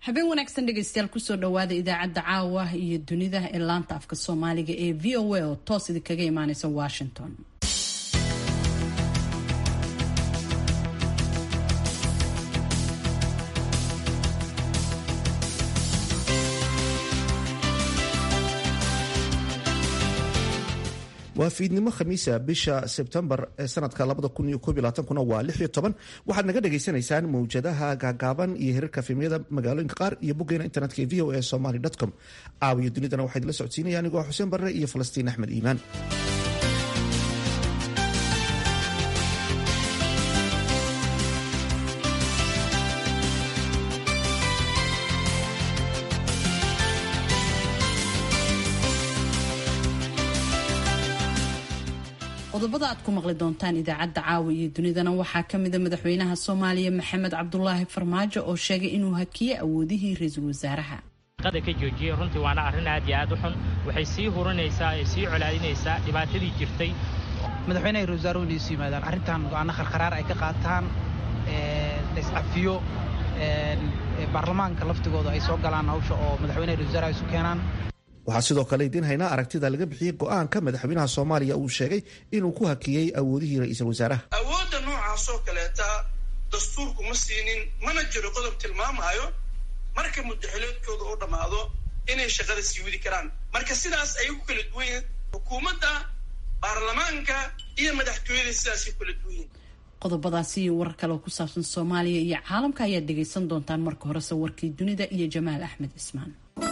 habeen wanaagsan dhegaystayaal kusoo dhawaada idaacadda caawa iyo dunida ee laanta afka soomaaliga ee v o a oo toos idinkaga imaaneysa washington waa fiidnimo khamiisa bisha sebtembar ee sanadka kuna waa waxaad naga dhagaysanaysaan mawjadaha gaagaaban iyo hirarka fiimyada magaalooyinka qaar iyo boggeena internetka ee v o a somaly com caawiyo dunidana waxaa idila socodsiinaya anigoo xuseen barre iyo falastiin axmed iimaan qodobada aad ku maqli doontaan idaacadda caawa iyo dunidana waxaa kamida madaxweynaha soomaaliya maxamed cabdulaahi farmaajo oo sheegay inuu hakiyey awoodihii ra-iisul wasaaraha qada ka joojiyey runtii waana arrin aad iyo aad u xun waxay sii hurinaysaa ee sii colaadinaysaa dhibaatadii jirtay madaxweynaha ra-isul wasaaruhu inay isu yimaadaan arrintan go-aano kharkharaar ay ka qaataan laiscafiyo baarlamaanka laftigooda ay soo galaan hawsha oo madaxweynaha ra-isul wasaaraha isu keenaan waxaa sidoo kale idiin haynaa aragtida laga bixiyey go-aanka madaxweynaha soomaaliya uu sheegay inuu ku hakiyey awoodihii ra-iisul wasaaraha awoodda noocaasoo kaleeta dastuurku ma siinin mana jiro qodob tilmaamaayo marka mudaxileedkooda u dhammaado inay shaqada sii wadi karaan marka sidaas ayay ku kala duwan yihiin xukuumadda baarlamaanka iyo madaxtooyada sidaasay ku kala duwan yihiin qodobadaasi iyo warar kale oo ku saabsan soomaaliya iyo caalamka ayaad dhegaysan doontaan marka horese warkii dunida iyo jamaal axmed cismaan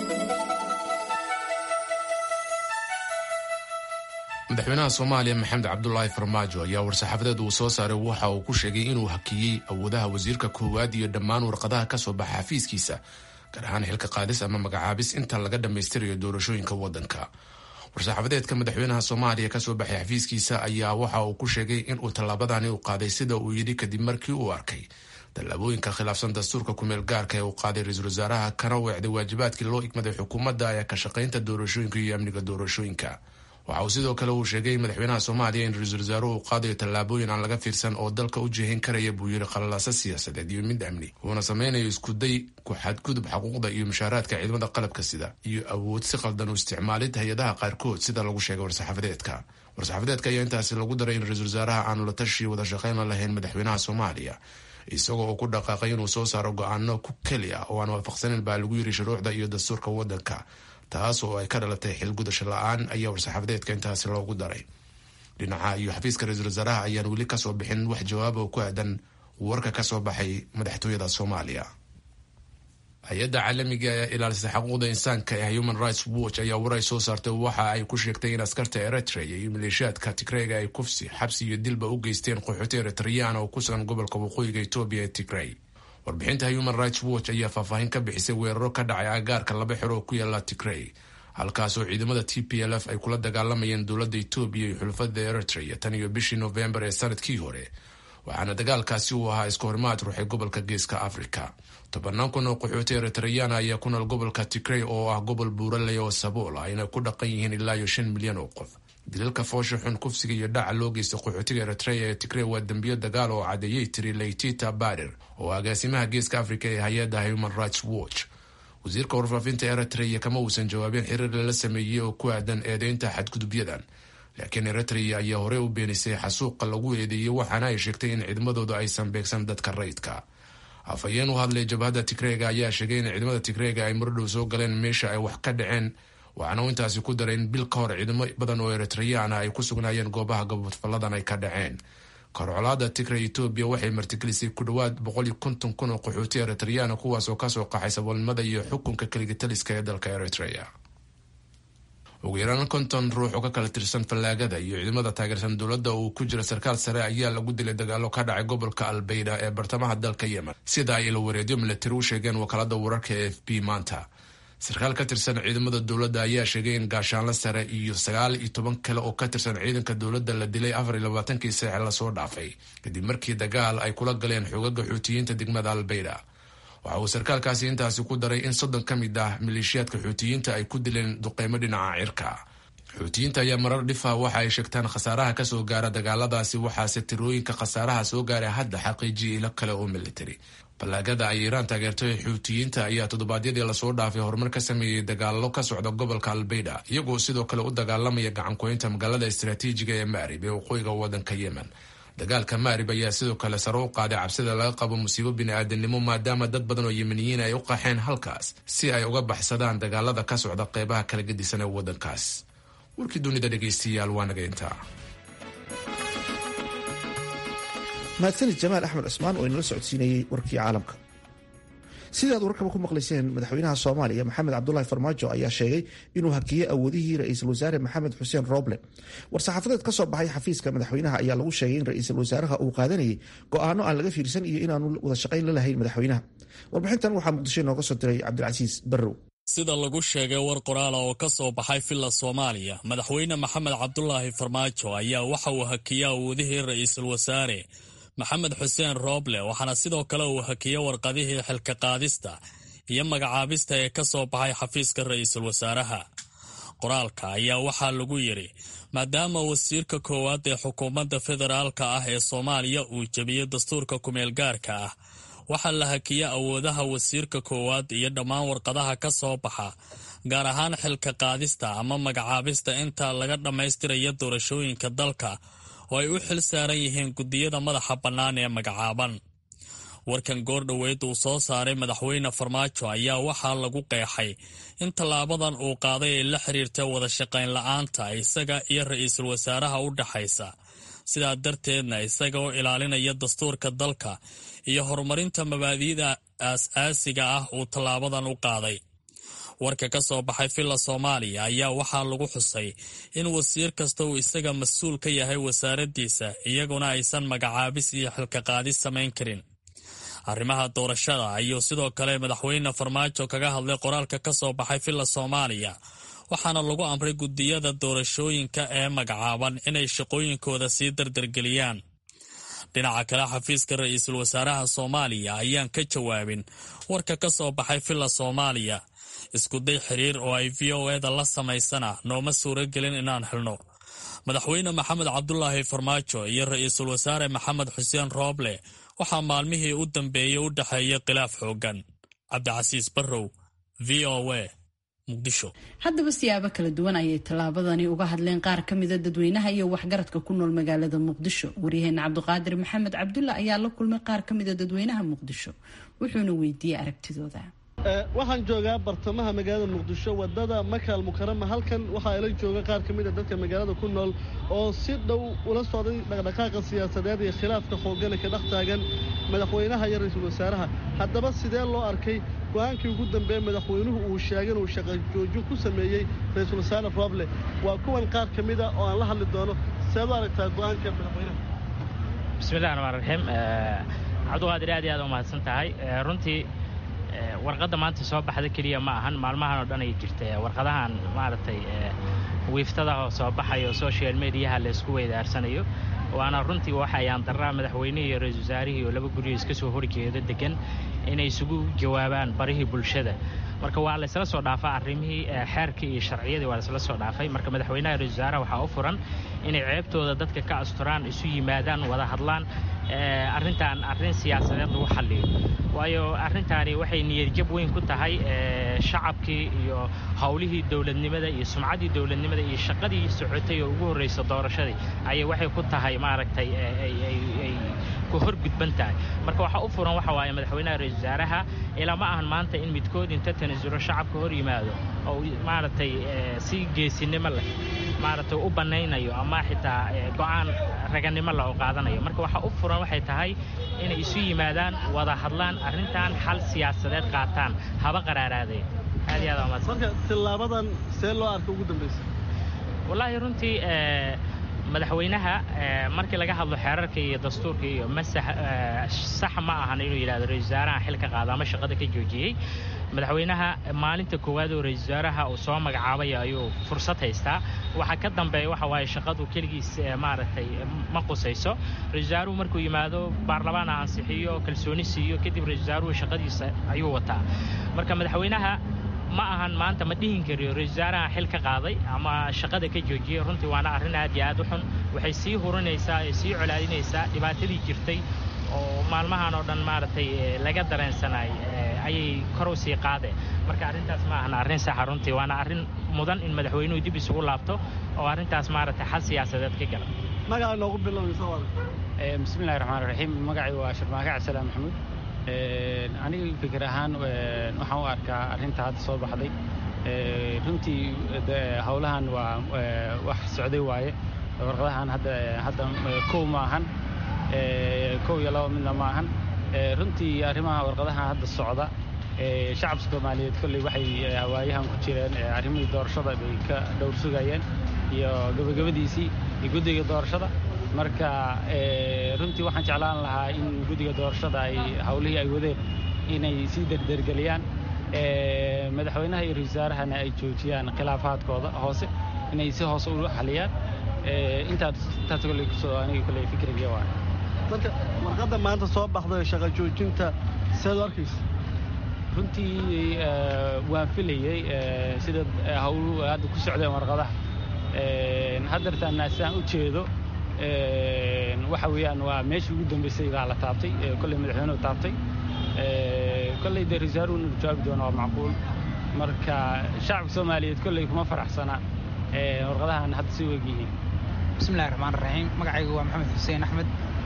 madaxweynaha soomaaliya maxamed cabdulaahi farmaajo ayaa war-saxaafadeed uu soo saaray waxa uu ku sheegay inuu hakiyey awoodaha wasiirka koowaad iyo dhammaan warqadaha ka soo baxa xafiiskiisa gaar ahaan xilka qaadis ama magacaabis inta laga dhammaystirayo doorashooyinka waddanka war-saxaafadeedka madaxweynaha soomaaliya kasoo baxay xafiiskiisa ayaa waxa uu ku sheegay inuu tallaabadani u qaaday sida uu yidhi kadib markii uu arkay tallaabooyinka khilaafsan dastuurka kumeel gaarka ee uu qaaday ra-iisul wasaaraha kana weecday waajibaadkii loo igmaday xukuumadda ee ka shaqaynta doorashooyinka iyo amniga doorashooyinka waxa uu sidoo kale uu sheegay madaxweynaha soomaaliya in ra-iisul wasaaruhu uu qaadayo tallaabooyin aan laga fiirsan oo dalka u jeehin karaya buu yidhi qalalaasa siyaasadeed iyo mid amni uuna sameynayo iskuday ku xadgudub xaquuqda iyo mushaaraadka ciidamada qalabka sida iyo awood si qaldan u isticmaalid hay-adaha qaarkood sida lagu sheegay war-saxaafadeedka war-saxaafadeedka ayaa intaasi lagu daray in ra-iisul wasaaraha aanu la tashi wada shaqayn la lahayn madaxweynaha soomaaliya isagoo uu ku dhaqaaqay inuu soo saaro go-aano ku keli ah oo aan waafaqsanin baa lagu yiri shuruucda iyo dastuurka waddanka taas oo ay ka dhalatay xilgudasho la-aan ayaa war-saxaafadeedka intaasi loogu daray dhinaca iyo xafiiska ra-iisul wasaaraha ayaan weli kasoo bixin wax jawaaba oo ku aadan warka kasoo baxay madaxtooyada soomaaliya hay-adda caalamiga ee ilaalisa xaquuqda insaanka ee human rights watch ayaa war ay soo saartay waxa ay ku sheegtay in askarta eritrea iyo maleeshiyaadka tigreyga ay kufsi xabsi iyo dilba u geysteen qaxooti eritreyaan oo ku sugan gobolka waqooyiga etoobiya ee tigrey warbixinta human rights watch ayaa faahfaahin ka bixisay weeraro ka dhacay agaarka laba xero oo ku yaala tigrey halkaasoo ciidamada t p l f ay kula dagaalamayeen dowladda etoobiya iyo xulafada eritrea tan iyo bishii novembar ee sanadkii hore waxaana dagaalkaasi uu ahaa iska horimaad ruuxay gobolka geeska africa tobanaan kun oo qaxooti eritreyana ayaa ku nool gobolka tigrey oo ah gobol buuraley oo sabool ayna ku dhaqan yihiin ilaa iyo shan milyan oo qof dilalka foosha xun kufsiga iyo dhaca loo geysta qaxootiga eritrea ee tigrey waa dembiyo dagaal oo cadeeyey tiri leytita bader oo agaasimaha geeska africa ee hay-adda human rights watch wasiirka warfaafinta eritrea kama uusan jawaabin xiriir lala sameeyey oo ku aadan eedeynta xadgudubyadan laakiin eritrea ayaa horey u beenisay xasuuqa lagu eedeeyey waxaana ay sheegtay in ciidamadooda aysan beegsan dadka rayidka afhayeen u hadlay jabhadda tigreyga ayaa sheegay in ciidamada tigreyga ay mardhow soo galeen meesha ay wax ka dhaceen waxaana uu intaasi ku daray in bil ka hor ciidamo badan oo eritreyaan ay ku sugnaayeen goobaha gabadfalladan ay ka dhaceen korcolaada tigrey etoobiya waxay martigelisay ku dhowaad boqol iyo konton kun oo qaxooti eritreyaan kuwaasoo kasoo qaxay saboolnimada iyo xukunka keligitaliska ee dalka eritrea ugu yaraan konton ruux oo ka kala tirsan fallaagada iyo ciidamada taageersan dowladda uu ku jira sarkaal sare ayaa lagu dilay dagaalo ka dhacay gobolka albeyda ee bartamaha dalka yemen sida ay ilawareedyo milatari u sheegeen wakaalada wararka e f b maanta sarkaal ka tirsan ciidamada dowladda ayaa sheegay in gaashaanlo sare iyo sagaal iyo toban kale oo ka tirsan ciidanka dowladda la dilay afar iyo labaatankii saace lasoo dhaafay kadib markii dagaal ay kula galeen xoogaga xuutiyiinta degmada albeyda waxa uu sarkaalkaasi intaasi ku daray in soddon ka mid ah maleeshiyaadka xuutiyiinta ay ku dileen duqeymo dhinaca cirka xuutiyiinta ayaa marar dhifa waxa ay sheegtaan khasaaraha kasoo gaara dagaaladaasi waxaase tirooyinka khasaaraha soo gaara hadda xaqiijiyay ilo kale oo military ballaagada ay iiraan taageerto ee xuutiyiinta ayaa toddobaadyadii lasoo dhaafay horumar ka sameeyey dagaalo ka socda gobolka albayda iyagoo sidoo kale u dagaalamaya gacankoynta magaalada istaraatiijiga ee maarib ee waqooyiga wadanka yemen dagaalka maarib ayaa sidoo kale sare u qaaday cabsida laga qabo musiibo bini-aadanimo maadaama dad badan oo yemeniyiin ay u qaxeen halkaas si ay uga baxsadaan dagaalada ka socda qeybaha kala gedisan ee wadankaas warkii dunida dhegeystayaal waa naga intaa mahadsanid jamaal axmed cusmaan oo inala socodsiinayey warkii caalamka sidaad warkaba ku maqlayseen madaxweynaha soomaaliya maxamed cabdulahi farmaajo ayaa sheegay inuu hakiyey awoodihii ra-iisul wasaare maxamed xuseen rooble war-saxaafadeed ka soo baxay xafiiska madaxweynaha ayaa lagu sheegay in ra-iisul wasaaraha uu qaadanayay go-aano aan laga fiirsan iyo inaanu wada shaqayn la lahayn madaxweynaha warbixintan waxaa muqdisho inooga soo diray cabdilcasiis barrow sida lagu sheegay war qoraala oo ka soo baxay villa soomaaliya madaxweyne maxamed cabdulaahi farmaajo ayaa waxa uu hakiyey awoodihii ra-iisul wasaare maxamed xuseen rooble waxaana sidoo kale uu hakiyey warqadihii xilka qaadista iyo magacaabista ee ka soo baxay xafiiska ra-iisul wasaaraha qoraalka ayaa waxaa lagu yidhi maadaama wasiirka koowaad ee xukuumadda federaalka ah ee soomaaliya uu jebiyey dastuurka kumeelgaarka ah waxaa la hakiyey awoodaha wasiirka koowaad iyo dhammaan warqadaha ka soo baxa gaar ahaan xilka qaadista ama magacaabista inta laga dhammaystiraya doorashooyinka dalka oo ay u xil saaran yihiin guddiyada madaxa bannaan ee magacaaban warkan goordhoweyd uu soo saaray madaxweyne farmaajo ayaa waxaa lagu qeexay in tallaabadan uu qaaday ay la xiriirta wada shaqayn la-aanta isaga iyo ra-iisul wasaaraha u dhaxaysa sidaa darteedna isaga oo ilaalinaya dastuurka dalka iyo horumarinta mabaadi'da aas-aasiga ah uu tallaabadan u qaaday warka ka soo baxay villa soomaaliya ayaa waxaa lagu xusay in wasiir kasta uu isaga mas-uul ka yahay wasaaraddiisa iyaguna aysan magacaabis iyo xilka qaadis samayn karin arrimaha doorashada ayuu sidoo kale madaxweyne farmaajo kaga hadlay qoraalka ka soo baxay villa soomaaliya waxaana lagu amray guddiyada doorashooyinka ee magacaaban inay shaqooyinkooda sii dardargeliyaan dhinaca kale xafiiska ra-iisul wasaaraha soomaaliya ayaan ka jawaabin warka ka soo baxay villa soomaaliya iskuday xiriir oo ay v o eda la samaysana nooma suuro gelin inaan helno madaxweyne maxamed cabdulaahi farmaajo iyo ra-iisul wasaare maxamed xuseen rooble waxaa maalmihii u dambeeyey u dhexeeya khilaaf xoogan cabdicasiis barrow v o a muqdisho haddaba siyaabo kala duwan ayay tallaabadani uga hadleen qaar ka mida dadweynaha iyo waxgaradka ku nool magaalada muqdisho waryaheena cabdiqaadir maxamed cabdulla ayaa la kulmay qaar ka mida dadweynaha muqdisho wuxuuna weydiiyey aragtidooda waxaan joogaa bartamaha magaalada muqdisho wadada makaal mukarama halkan waxaa ila jooga qaar ka mid a dadka magaalada ku nool oo si dhow ula socday dhaqdhaqaaqa siyaasadeed iyo khilaafka xoogana ka dhex taagan madaxweynaha iyo ra-iisul wasaaraha haddaba sidee loo arkay go-aankii ugu dambeeye madaxweynuhu uu sheegay inuu shaqa joojin ku sameeyey ra-iisul wasaare roble waa kuwan qaar ka mid a oo aan la hadli doono seed u aragtaa go-aanka madaxweynaha bismillahi raxmaan raxiim cabdiqaadir aad iyo aad u mahadsan tahay runtii warqadda maanta soo baxda keliya ma ahan maalmahan oo dhan ay jirta warqadahan maaragtay wiiftadaha soo baxayo social mediaha laysku weydaarsanayo waana runtii waxa ayaan daraa madaxweynihii iyo ra-isul wasaarihii oo laba guryo iska soo horjeedo degan inay isugu jawaabaan barihii bulshada marka waa laysla soo dhaafaa arrimihii xeerkii iyo sharciyadii waa laysla soo dhaafay marka madaxweynaha ra-isul wasaaraha waxaa u furan inay ceebtooda dadka ka asturaan isu yimaadaan wada hadlaan arrintan arrin siyaasadeed lagu xalliyo waayo arrintaani waxay niyadjab weyn ku tahay shacabkii iyo howlihii dowladnimada iyo sumcaddii dowladnimada iyo shaqadii socotay oo ugu horraysa doorashadii ayay waxay ku tahay maaragtay ay ku horgudban tahay marka waxaa u furan waxa waaye madaxweynaha ra-isul wasaaraha ilaa ma ahan maanta in midkood inta tanasuro shacabka hor yimaado oo maaragtay si geesinimo leh maaragtay u bannaynayo ama xitaa go-aan raganimo leh oo qaadanayo marka waxaa u furan waxay tahay inay isu yimaadaan wada hadlaan arrintan xal siyaasadeed qaataan haba qaraaraadeen aad iyo aad waa marka tillaabadan see loo arka ugu dambaysa wallaahi runtii madaxweynaha markii laga hadlo xeerarka iyo dastuurka iyo ma sax ma ahan inuu yidhahdo ra-isul wasaaraha xilka qaada ama shaqada ka joojiyey madaxweynaha maalinta koowaad oo ra-isul wasaaraha uu soo magacaabaya ayuu fursad haystaa waxa ka dambeeya waxa waaye shaqadu keligiis maaragtay ma qusayso ra-isul wasaaruhu markuu yimaado baarlamaana ansixiyo kalsooni siiyo kadib ra-isul wasaaruhu shaqadiisa ayuu wataa marka madaxweynaha ma ahan maanta ma dhihin kariyo ra-isul wasaaraha xil ka qaaday ama shaqada ka joojiyey runtii waana arrin aad iyo aad u xun waxay sii hurinaysaa ee sii colaadinaysaa dhibaatadii jirtay oo maalmahan oo dhan maaragtay laga dareensanay ayay kor u sii qaadeen marka arrintaas ma ahan arrin saxa runtii waana arrin mudan in madaxweynuhu dib isugu laabto oo arrintaas maaragtay xal siyaasadeed ka gala magaca noogu bilowaysa bismillahi raxmaan raxiim magacay waa sharmaaka cabdisalaam maxamuud aniga fikir ahaan waxaan u arkaa arrinta hadda soo baxday runtii howlahan waa wax socday waaye warqadahan hadda hadda kow ma ahan kow iyo laba midna ma ahan runtii arrimaha warqadahan hadda socda shacabka soomaaliyeed kolley waxay hawaayahan ku jireen arrimihii doorashada bay ka dhowr sugayeen iyo gabagabadiisii iyo guddiga doorashada marka runtii waxaan jeclaan lahaa in guddiga doorashada ay howlihii ay wadeen inay sii derdergeliyaan madaxweynaha iyo ra-isul wasaarahana ay joojiyaan khilaafaadkooda hoose inay si hoose u xaliyaan intaas intaas kolley kusoo aniga kolley fikrigii waa marka warqadda maanta soo baxday shaqa joojinta seed u arkaysa runtii waan filayey sida howlu hadda ku socdeen warqadaha haddeertaana sidaan u jeedo waxa weeyaan waa meeshii ugu dambaysay baa la taabtay kolley madaxweynuhu taabtay kolley dee ra-isul inuu jawaabi doono waa macquul marka shacabka soomaaliyeed kolley kuma faraxsana warqadahan hadda si weg yihiin bismillahi raxmaan raxiim magacaygu waa maxamed xuseen axmed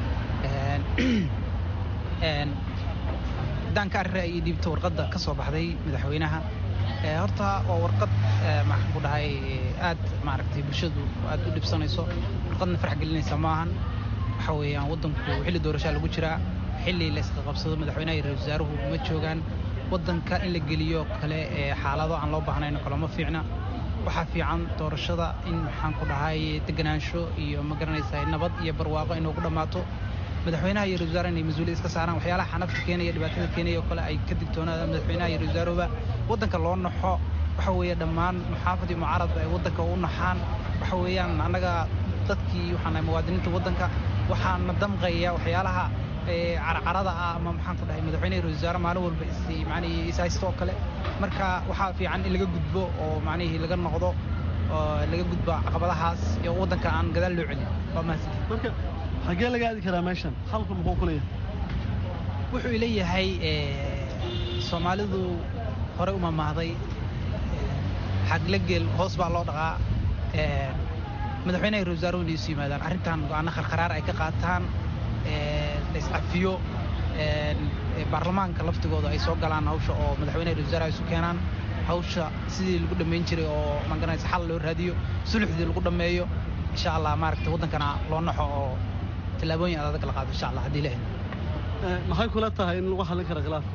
haddaan ka arira iyo dhiibta warqadda ka soo baxday madaxweynaha horta waa warqad maxaan ku dhahay aad maaragtay bulshadu aad u dhibsanayso warqadna farax gelinaysa ma ahan waxa weeyaan waddanku xilli doorashaa lagu jiraa xilli la isqa qabsado madaxweynaha iyo ra-isul wasaaruhu ma joogaan waddanka in la geliyo kale ee xaalado aan loo baahnayn kale ma fiicna waxaa fiican doorashada in maxaan ku dhahay deganaansho iyo ma garanaysaa nabad iyo barwaaqo inuu ku dhammaato madaxweynaha iyo ra-isul wasaare inay mas-uuliyad iska saaraan waxyaalaha xanafta keenaya dhibaatada keenaya oo kale ay ka digtoonaadaan madaxweynaha iyo ra-isul wasaaruhuba waddanka loo naxo waxa weeye dhammaan muxaafad iyo mucaaradba ay waddanka u naxaan waxa weeyaan annaga dadkii waxaan nahay muwaadiniinta waddanka waxaana damqaya waxyaalaha carcarada ah ama maxaan ku dhahay madaxweynaha ra-isul wasaare maalin walba is macnihii is haysto oo kale marka waxaa fiican in laga gudbo oo macnihii laga noqdo oo laga gudbo caqabadahaas iyo waddanka aan gadaal loo celin waa mahadsanti marka xaggee laga aadi karaa meeshan halku muxuu ku leeyahay wuxuu leeyahay soomaalidu horey u mamahday xagle geel hoos baa loo dhaqaa madaxweynaha ra-isul wasaaruhu inay isu yimaadaan arrintan go-aano kharkharaar ay ka qaataan la iscafiyo baarlamaanka laftigooda ay soo galaan hawsha oo madaxweynaha ra-isul wasaaraha isu keenaan hawsha sidii lagu dhammayn jiray oo magaranaysa xal loo raadiyo suluxdii lagu dhammeeyo insha allah maaragtay waddankana loo naxo oo tallaabooyin adag la qaado insha allah haddii la helo maxay kula tahay in lagu xallin kara khilaafka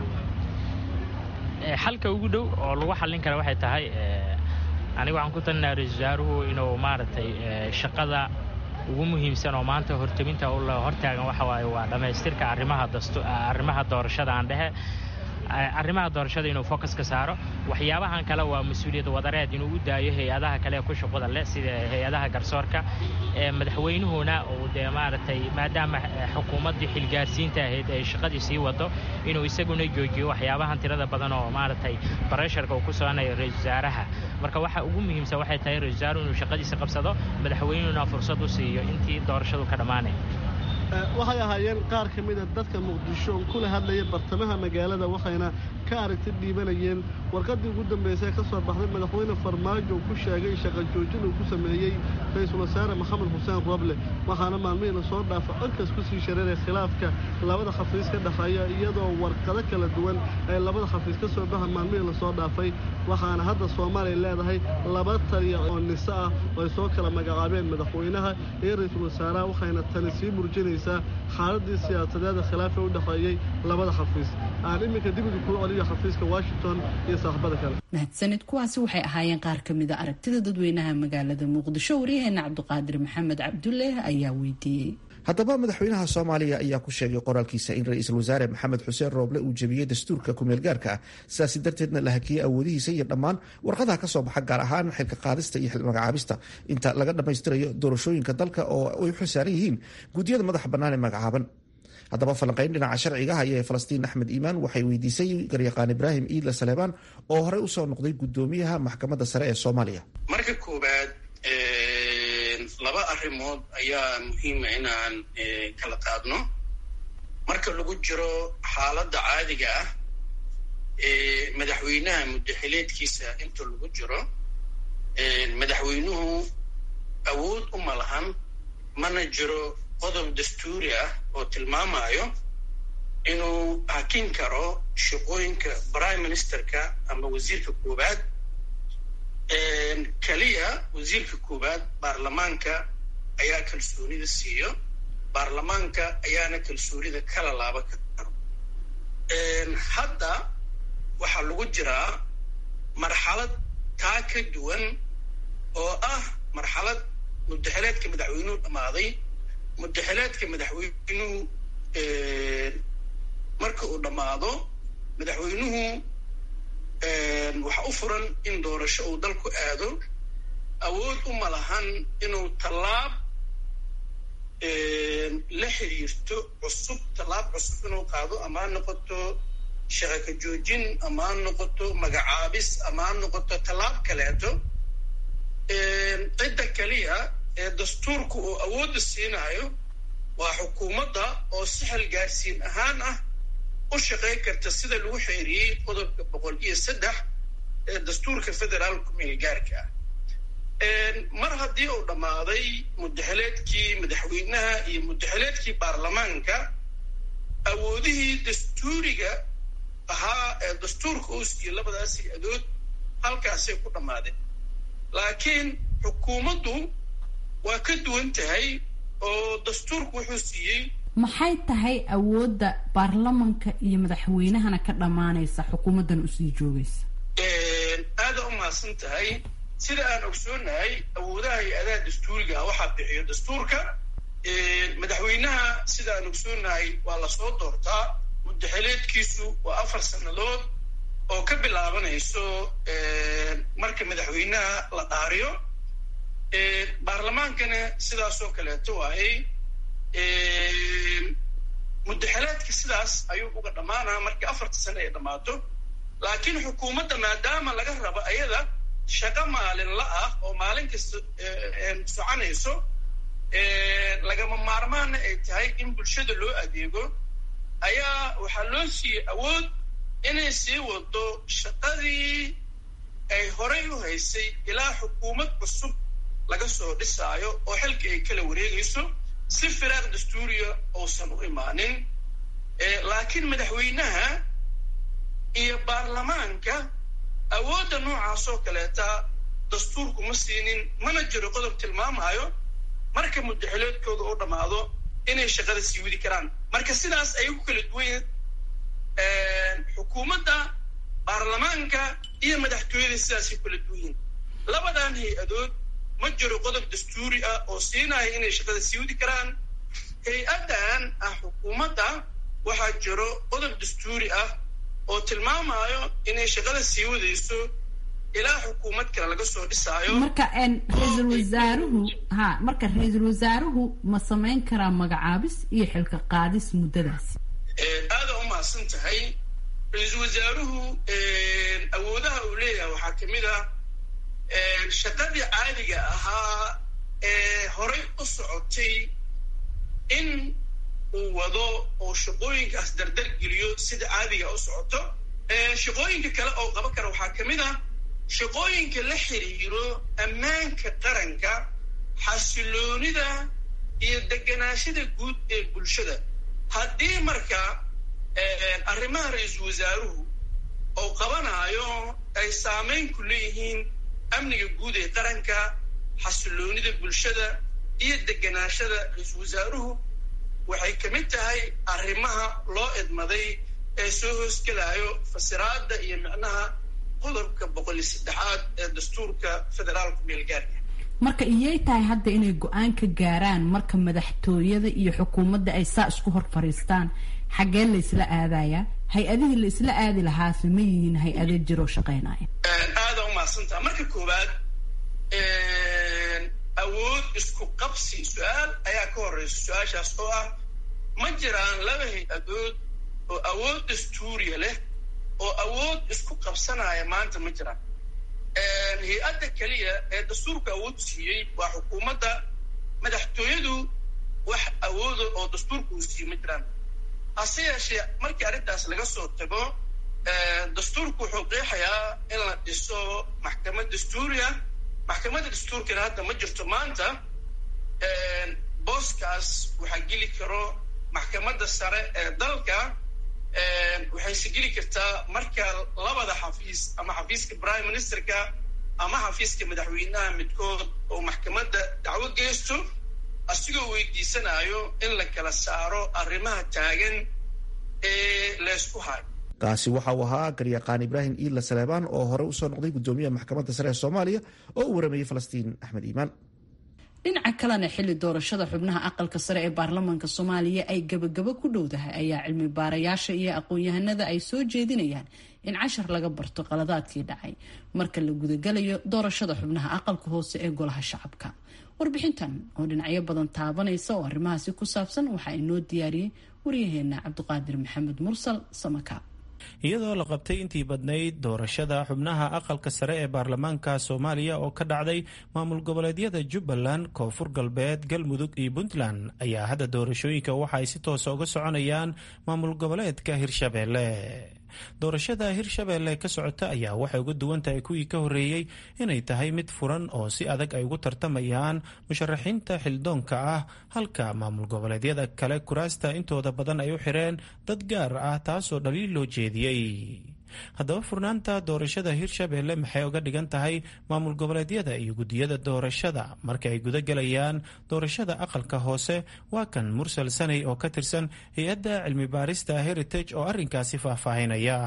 xalka ugu dhow oo lagu xallin kara waxay tahay aniga waxaan ku talinaha ra-isul wasaaruhu inuu maaragtay shaqada ugu muhiimsan oo maanta horteminta u hortaagan waxa waaye waa dhammaystirka arrimaha dastu arrimaha doorashada aan dhehe arrimaha doorashada inuu focus ka saaro waxyaabahan kale waa mas-uuliyad wadareed inuu u daayo hay-adaha kale ku shuqada leh sida hay-adaha garsoorka madaxweynuhuna uu dee maaragtay maadaama xukuumaddii xilgaarsiinta ahayd ay shaqadii sii wado inuu isaguna joojiyo waxyaabahan tirada badan oo maaragtay baresharka uu ku soconayo ra-isul wasaaraha marka waxa ugu muhiimsan waxay tahay ra-isul wasaaruhu inuu shaqadiisa qabsado madaxweynuhuna fursad u siiyo intii doorashadu ka dhammaanay waxay ahaayeen qaar ka mida dadka muqdisho kula hadlaya bartamaha magaalada waxayna ka aragti dhiibanayeen warqaddii ugu dambaysay ka soo baxday madaxweyne farmaajo uu ku sheegay shaqa joojin uu ku sameeyey ra-iisul wasaare maxamed xuseen roble waxaana maalmihii lasoo dhaafa codkaas ku sii shareeray khilaafka labada xafiis ka dhexeeya iyadoo warqado kala duwan ay labada xafiis ka soo baxa maalmihii lasoo dhaafay waxaana hadda soomaaliya leedahay laba taliya oo niso ah oo ay soo kala magacaabeen madaxweynaha iyo ra-iisul wasaaraha waxayna tani sii murjinaysaa xaaladii siyaasadeeda khilaafa u dhexeeyey labada xafiis aan iminka dibida kuu celiyo xafiiska washington iyo saaxibada kale mahadsanid kuwaasi waxay ahaayeen qaar ka mida aragtida dadweynaha magaalada muqdisho waryaheena cabdiqaadir maxamed cabdulle ayaa weydiiyey haddaba madaxweynaha soomaaliya ayaa ku sheegay qoraalkiisa in ra-iisul wasaare maxamed xuseen rooble uu jebiyey dastuurka kumeelgaarka ah sidaasi darteedna la hakiyey awoodihiisa iyo dhammaan warqadaha ka soo baxa gaar ahaan xilka qaadista iyo xilmagacaabista inta laga dhammaystirayo doorashooyinka dalka oo ay u xilsaaran yihiin guddiyada madaxa bannaan ee magacaaban haddaba falanqayn dhinaca sharciga haya ee falastiin axmed iimaan waxay weydiisay garyaqaan ibraahim iidla saleebaan oo horey usoo noqday guddoomiyaha maxkamadda sare ee soomaaliya marka koowaad laba arrimood ayaa muhiima inaan kala qaadno marka lagu jiro xaaladda caadiga ah ee madaxweynaha muddaxileedkiisa inta lagu jiro madaxweynuhu awood uma lahan mana jiro qodob dastuuri ah oo tilmaamayo inuu hakin karo shaqooyinka prime ministerka ama wasiirka koowaad keliya wasiirka koowaad baarlamaanka ayaa kalsoonida siiyo baarlamaanka ayaana kalsoonida kala laaba ka karo hadda waxaa lagu jiraa marxalad taa ka duwan oo ah marxalad muddaxileedka madaxweynuhu dhammaaday muddaxileedka madaxweynuhu marka uu dhammaado madaxweynuhu waxa u furan in doorasho uu dalku aado awood uma lahan inuu tallaab la xiriirto cusub tallaab cusub inuu qaado ama ha noqoto shaqaka joojin ama ha noqoto magacaabis ama ha noqoto tallaab kaleeto cidda keliya ee dastuurku uu awoodda siinayo waa xukuumadda oo sixil gaarsiin ahaan ah u shaqayn karta sida lagu xeeriyey qodobka boqol iyo saddex ee dastuurka federaalku meelgaarka ah mar haddii uu dhammaaday muddaxileedkii madaxweynaha iyo muddaxileedkii baarlamaanka awoodihii dastuuriga ahaa ee dastuurka uu siiyey labadaasi adood halkaasay ku dhammaadeen laakiin xukuumaddu waa ka duwan tahay oo dastuurku wuxuu siiyey maxay tahay awoodda baarlamanka iyo madaxweynahana ka dhammaanaysa xukuumaddan usii joogaysa aada u mahadsan tahay sida aan ogsoonahay awoodaha hay-adaha dastuuriga ah waxaa bixiyo dastuurka madaxweynaha sida aan ogsoonahay waa lasoo doortaa muddaxileedkiisu waa afar sannadood oo ka bilaabanayso marka madaxweynaha la dhaariyo baarlamaankana sidaasoo kaleeto waayey muddaxileedka sidaas ayuu uga dhammaanaa markii afarta sane ay dhammaato laakiin xukuumadda maadaama laga rabo ayada shaqo maalinla ah oo maalin kasta soconayso lagama maarmaana ay tahay in bulshada loo adeego ayaa waxaa loo siiyey awood inay sii wado shaqadii ay horay u haysay ilaa xukuumad cusub laga soo dhisaayo oo xilka ay kala wareegayso si firaaq dastuuriya uusan u imaanin laakiin madaxweynaha iyo baarlamaanka awoodda noocaasoo kaleeta dastuurku ma siinin mana jiro qodob tilmaamayo marka muddaxileedkooda u dhammaado inay shaqada sii wadi karaan marka sidaas ayay ku kala duwan xukuumadda baarlamaanka iyo madaxtooyada sidaasay kula duwan yihin labadan hay-adood ma jiro qodob dastuuri ah oo siinaya inay shaqada sii wadi karaan hay-addan ah xukuumadda waxaa jiro qodob dastuuri ah oo tilmaamayo inay shaqada sii wadayso ilaa xukuumad kale laga soo dhisaayo marka ra-iisul wasaaruhu ha marka ra-iisul wasaaruhu ma samayn karaa magacaabis iyo xilka qaadis muddadaasi aada u mahadsan tahay ra-iisul wasaaruhu awoodaha uu leeyahay waxaa kamid ah shaqadii caadiga ahaa ee horay u socotay in uu wado oo shaqooyinkaas dardar geliyo sida caadiga u socoto shaqooyinka kale oo qaban kara waxaa kamid ah shaqooyinka la xiriiro ammaanka qaranka xasiloonida iyo deganaashada guud ee bulshada haddii marka arrimaha ra-iisul wasaaruhu oo qabanaayo ay saamayn ku leeyihiin amniga guud ee qaranka xasiloonida bulshada iyo deganaashada ra-iisul wasaaruhu waxay ka mid tahay arrimaha loo idmaday ee soo hoosgelaayo fasiraadda iyo micnaha qodobka boqol iyo saddexaad ee dastuurka federaalka meelgaarka marka iyay tahay hadda inay go-aan ka gaaraan marka madaxtooyada iyo xukuumadda ay saa isku hor fariistaan xaggee la isla aadayaa hay-adihii la isla aadi lahaase ma yihiin hay-ado jiroo shaqaynaya aada u mahadsantaha marka koowaad awood isku qabsi su-aal ayaa ka horeysa su-aashaas oo ah ma jiraan laba hay-adood oo awood dastuuriya leh oo awood isku qabsanaya maanta ma jiraan hay-adda keliya ee dastuurka awood siiyey waa xukuumadda madaxtooyadu wax awooda oo dastuurka uu siiyey ma jiraan hase yeeshee markii arrintaas laga soo tago dastuurku wuxuu qeexayaa in la dhiso maxkamad dastuuriya maxkamadda dastuurkana hadda ma jirto maanta booskaas waxaa geli karo maxkamadda sare ee dalka waxayse geli kartaa marka labada xafiis ama xafiiska prime ministerka ama xafiiska madaxweynaha midkood oo maxkamadda dacwo geysto asigoo weydiisanayo in la kala saaro arrimaha taagan ee laysku hayo kaasi waxa uu ahaa garyaqaan ibraahim iila saleebaan oo hore usoo noqday guddoomiyaha maxkamadda sare ee soomaaliya oo uu waramayey falastiin axmed iimaan dhinaca kalena xilli doorashada xubnaha aqalka sare ee baarlamaanka soomaaliya ay gabagabo ku dhowdahay ayaa cilmi baarayaasha iyo aqoon-yahanada ay soo jeedinayaan in cashar laga barto qaladaadkii dhacay marka la gudagalayo doorashada xubnaha aqalka hoose ee golaha shacabka warbixintan oo dhinacyo badan taabanaysa oo arrimahaasi ku saabsan waxaa inoo diyaariyey waryaheena cabdiqaadir maxamed mursal samaka iyadoo la qabtay intii badnayd doorashada xubnaha aqalka sare ee baarlamaanka soomaaliya oo ka dhacday maamul goboleedyada jubbaland koonfur galbeed galmudug iyo puntland ayaa hadda doorashooyinka waxa ay si toosa uga soconayaan maamul goboleedka hirshabeelle doorashada hirshabeelle ka socota ayaa waxay uga duwan tahay kuwii ka horreeyey inay tahay mid furan oo si adag ay ugu tartamayaan musharaxiinta xildoonka ah halka maamul goboleedyada kale kuraasta intooda badan ay u xireen dad gaar ah taasoo dhaliil loo jeediyey haddaba furnaanta doorashada hirshabeelle maxay uga dhigan tahay maamul goboleedyada iyo guddiyada doorashada marka ay guda gelayaan doorashada aqalka hoose waa kan mursal sanay oo ka tirsan hay-adda cilmi baarista heritage oo arrinkaasi faahfaahinaya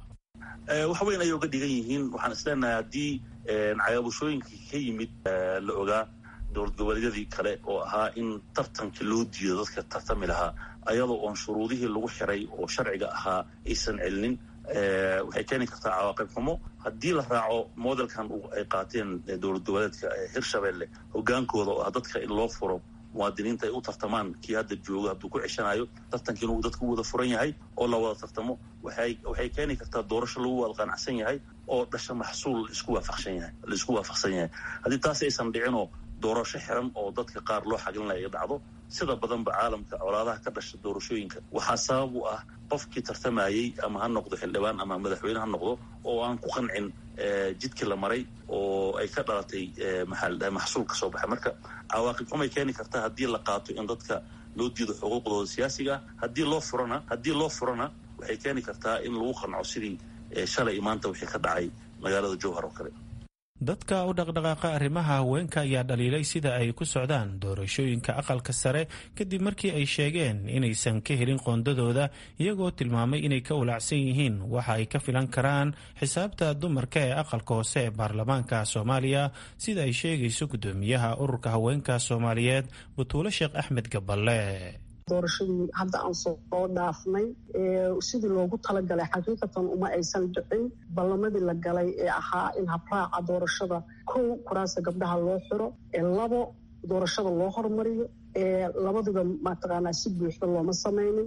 wax weyn ayay uga dhigan yihiin waxaan isleenahay haddii cagaabushooyinkii ka yimid la ogaa dowlad goboleedyadii kale oo ahaa in tartanka loo diido dadka tartami lahaa ayadoo oon shuruudihii lagu xiray oo sharciga ahaa aysan celinin waxay keeni kartaa cawaaqib xumo haddii la raaco modelkan ay qaateen dowlad goboleedka hirshabelle hogaankooda oo ah dadka in loo furo muwaadiniinta ay u tartamaan kii hadda jooga hadduu ku ceshanayo tartanka inuu dadku wada furan yahay oo la wada tartamo waxay keeni kartaa doorasho lagu wada qanacsan yahay oo dhasha maxsuul laisku waafaqsan yahay laisku waafaqsan yahay haddii taas aysan dhicinoo doorasho xiran oo dadka qaar loo xaglinaya ay dhacdo sida badanba caalamka colaadaha ka dhasha doorashooyinka waxaa sabab u ah qofkii tartamayey ama ha noqdo xildhibaan ama madaxweyne ha noqdo oo aan ku qancin jidkii la maray oo ay ka dhalatay maxaa maxsuul ka soo baxay marka cawaaqib xumay keeni kartaa haddii la qaato in dadka loo diido xuquuqdooda siyaasiga ah haddii loo furana haddii loo furana waxay keeni kartaa in lagu qanco sidii shalay maanta wixii ka dhacay magaalada jowhar oo kale dadka u dhaqdhaqaaqa arrimaha haweenka ayaa dhaliilay sida ay ku socdaan doorashooyinka aqalka sare kadib markii ay sheegeen inaysan ka helin qoondadooda iyagoo tilmaamay inay ka walaacsan yihiin waxa ay ka filan karaan xisaabta dumarka ee aqalka hoose ee baarlamaanka soomaaliya sida ay sheegayso guddoomiyaha ururka haweenka soomaaliyeed butuulo sheekh axmed gaballe doorashadii hadda aan soo dhaafnay sidii loogu talagalay xaqiiqatan uma aysan dhicin ballamadii la galay ee ahaa in habraaca doorashada kow kuraasta gabdhaha loo xiro labo doorashada loo hormariyo labaduba mataqaanaa si buuxda looma samaynin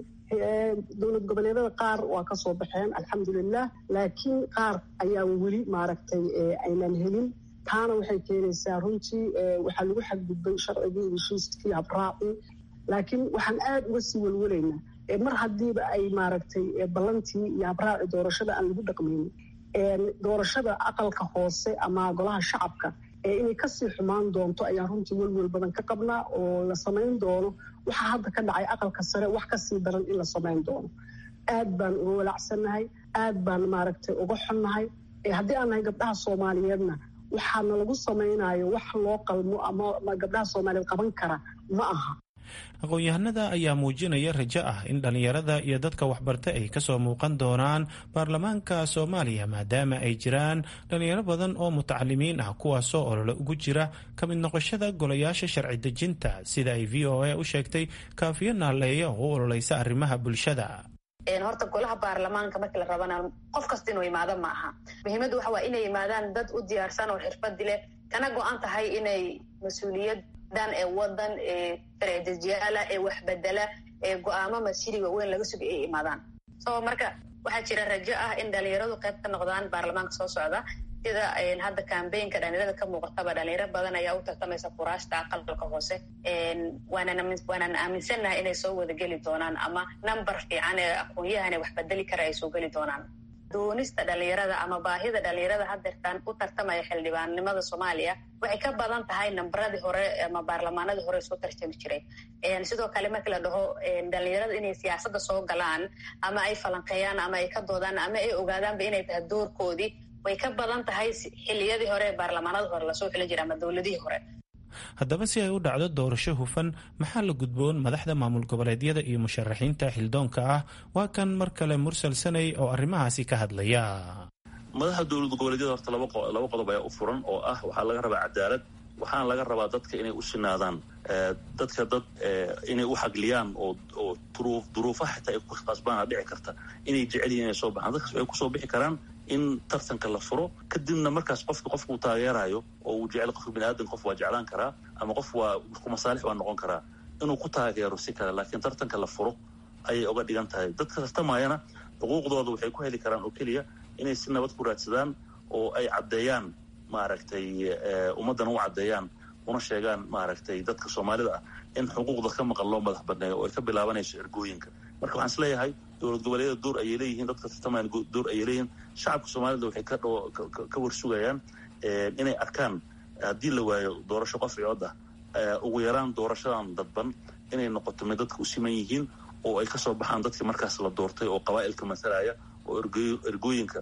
dowlad goboleedyada qaar waa kasoo baxeen alxamdulilah laakiin qaar ayaa weli maaragtay aynan helin taana waxay keenaysaa runtii waxaa lagu xadgudbay sharcigii heshiiskii habraacii laakiin waxaan aada uga sii welwelaynaa mar haddiiba ay maaragtay ballantii iyo habraaci doorashada aan lagu dhaqmaynin doorashada aqalka hoose ama golaha shacabka inay kasii xumaan doonto ayaan runtii welwel badan ka qabnaa oo la samayn doono waxaa hadda ka dhacay aqalka sare wax kasii daran in la samayn doono aad baan uga walacsannahay aad baan maaragtay uga xonnahay haddii aan nahay gabdhaha soomaaliyeedna waxaana lagu samaynayo wax loo qalmo ama gabdhaha soomaaliyeed qaban kara ma aha aqoon-yahanada ayaa muujinaya rajo ah in dhallinyarada iyo dadka waxbarta ay kasoo muuqan doonaan baarlamaanka soomaaliya maadaama ay jiraan dhallinyaro badan oo mutacalimiin ah kuwaasoo olole ugu jira ka mid noqoshada golayaasha sharci dejinta sida ay v o a u sheegtay kaafiyo naaleeya oo u ololeysa arrimaha bulshada horta golaha baarlamaanka markii la rabana qof kasta inuu imaado ma aha muhiimaddu waxa waa inay yimaadaan dad u diyaarsan oo xirfadi leh kana go-an tahay inay mas-uuliyad dan ee wadan ee sharcidejiyaala ee waxbedela ee go-aamo masiriga weyn laga suga ay imaadaan so marka waxaa jira rajo ah in dhalinyaradu qayb ka noqdaan baarlamaanka soo socda sida hadda kambeynka dhalinyarada ka muuqataba dhalinyaro badan ayaa u tartamaysa kuraasta aqalka hoose waanaan aaminsannahay inay soo wada geli doonaan ama number fiican ee aqoon-yahan ee wax bedeli kara ay soo geli doonaan doonista dhalinyarada ama baahida dhalinyarada hadeertaan u tartamaya xildhibaannimada soomaaliya waxay ka badan tahay nambaradii hore ama baarlamaanadii hore soo tartami jiray sidoo kale markii la dhaho dhalinyarada inay siyaasadda soo galaan ama ay falanqeeyaan ama ay ka doodaan ama ay ogaadaanba inay tahay doorkoodii way ka badan tahay xiliyadii hore ee baarlamaanada hore lasoo xili jiray ama dowladihii hore haddaba si ay u dhacdo doorasho hufan maxaa la gudboon madaxda maamul goboleedyada iyo musharaxiinta xildoonka ah waa kan mar kale mursal sanay oo arrimahaasi ka hadlaya madaxda dowlad goboleedyada horta laba qodob ayaa u furan oo ah waxaa laga rabaa cadaalad waxaana laga rabaa dadka inay u sinaadaan dadka dad inay u xagliyaan oo duruufaha xitaa ay ku qasbaana dhici karta inay jecel yihin inay soo baxaan dadkaas waxay kusoo bixi karaan in tartanka la furo kadibna markaas qofka qofka uu taageerayo oo uu jecel qofka bini aadan qof waa jeclaan karaa ama qof waa ku masaalix waa noqon karaa inuu ku taageero si kale laakiin tartanka la furo ayay uga dhigan tahay dadka tartamayana xuquuqdooda waxay ku heli karaan oo keliya inay si nabad ku raadsadaan oo ay caddeeyaan maaragtay ummaddana u caddeeyaan una sheegaan maaragtay dadka soomaalida ah in xuquuqda ka maqan loo madax banneeyo oo ay ka bilaabanayso ergooyinka marka waxaan is leeyahay dowlad goboleedyada door ayay leeyihiin dadka tartamayana door ayay leeyihiin shacabka soomaalida waxay ka dh ka warsugayaan inay arkaan haddii la waayo doorasho qof cood ah ugu yaraan doorashadan dadban inay noqoto mid dadka u siman yihiin oo ay kasoo baxaan dadkii markaas la doortay oo qabaa'ilka masalaya oo ergooyinka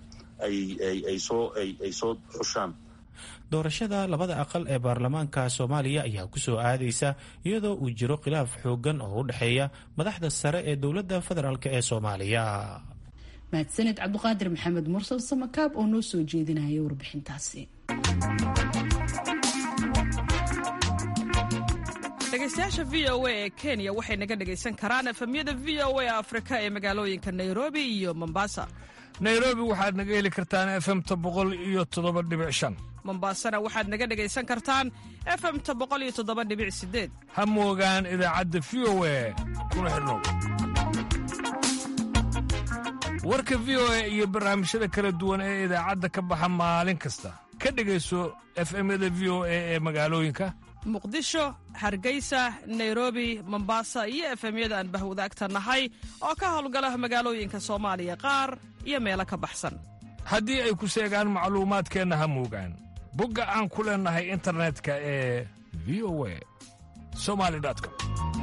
ay soo ay soo xushaan doorashada labada aqal ee baarlamaanka soomaaliya ayaa ku soo aadaysa iyadoo uu jiro khilaaf xooggan oo u dhexeeya madaxda sare ee dowladda federaalk ee soomaaliya mahadsaned cabduqaadir maxamed mursal samakaab oo noo soo jeedinaya warbixintaasi dhegeystayaasha v o a ee kenya waxay naga dhegaysan karaan efemyada v o a afrika ee magaalooyinka nairobi iyo mombasa nairobi waxaad naga heli kartaan efemta boqol iyo toddoba dhibic shan mombaasana waxaad naga dhegaysan kartaan efemta boqol iyo toddoba dhibic sideed ha moogaan idaacadda v o a kuna xidhnow warka v o a iyo barnaamijyada kala duwan ee idaacadda ka baxa maalin kasta ka dhegayso efemyada v o a ee magaalooyinka muqdisho hargeysa nairobi mombasa iyo efemyada aan bahwadaagta nahay oo ka howlgala magaalooyinka soomaaliya qaar iyo meelo ka baxsan haddii ay ku seegaan macluumaadkeenna ha moogaan bogga aan ku leennahay internetka ee v o a somali com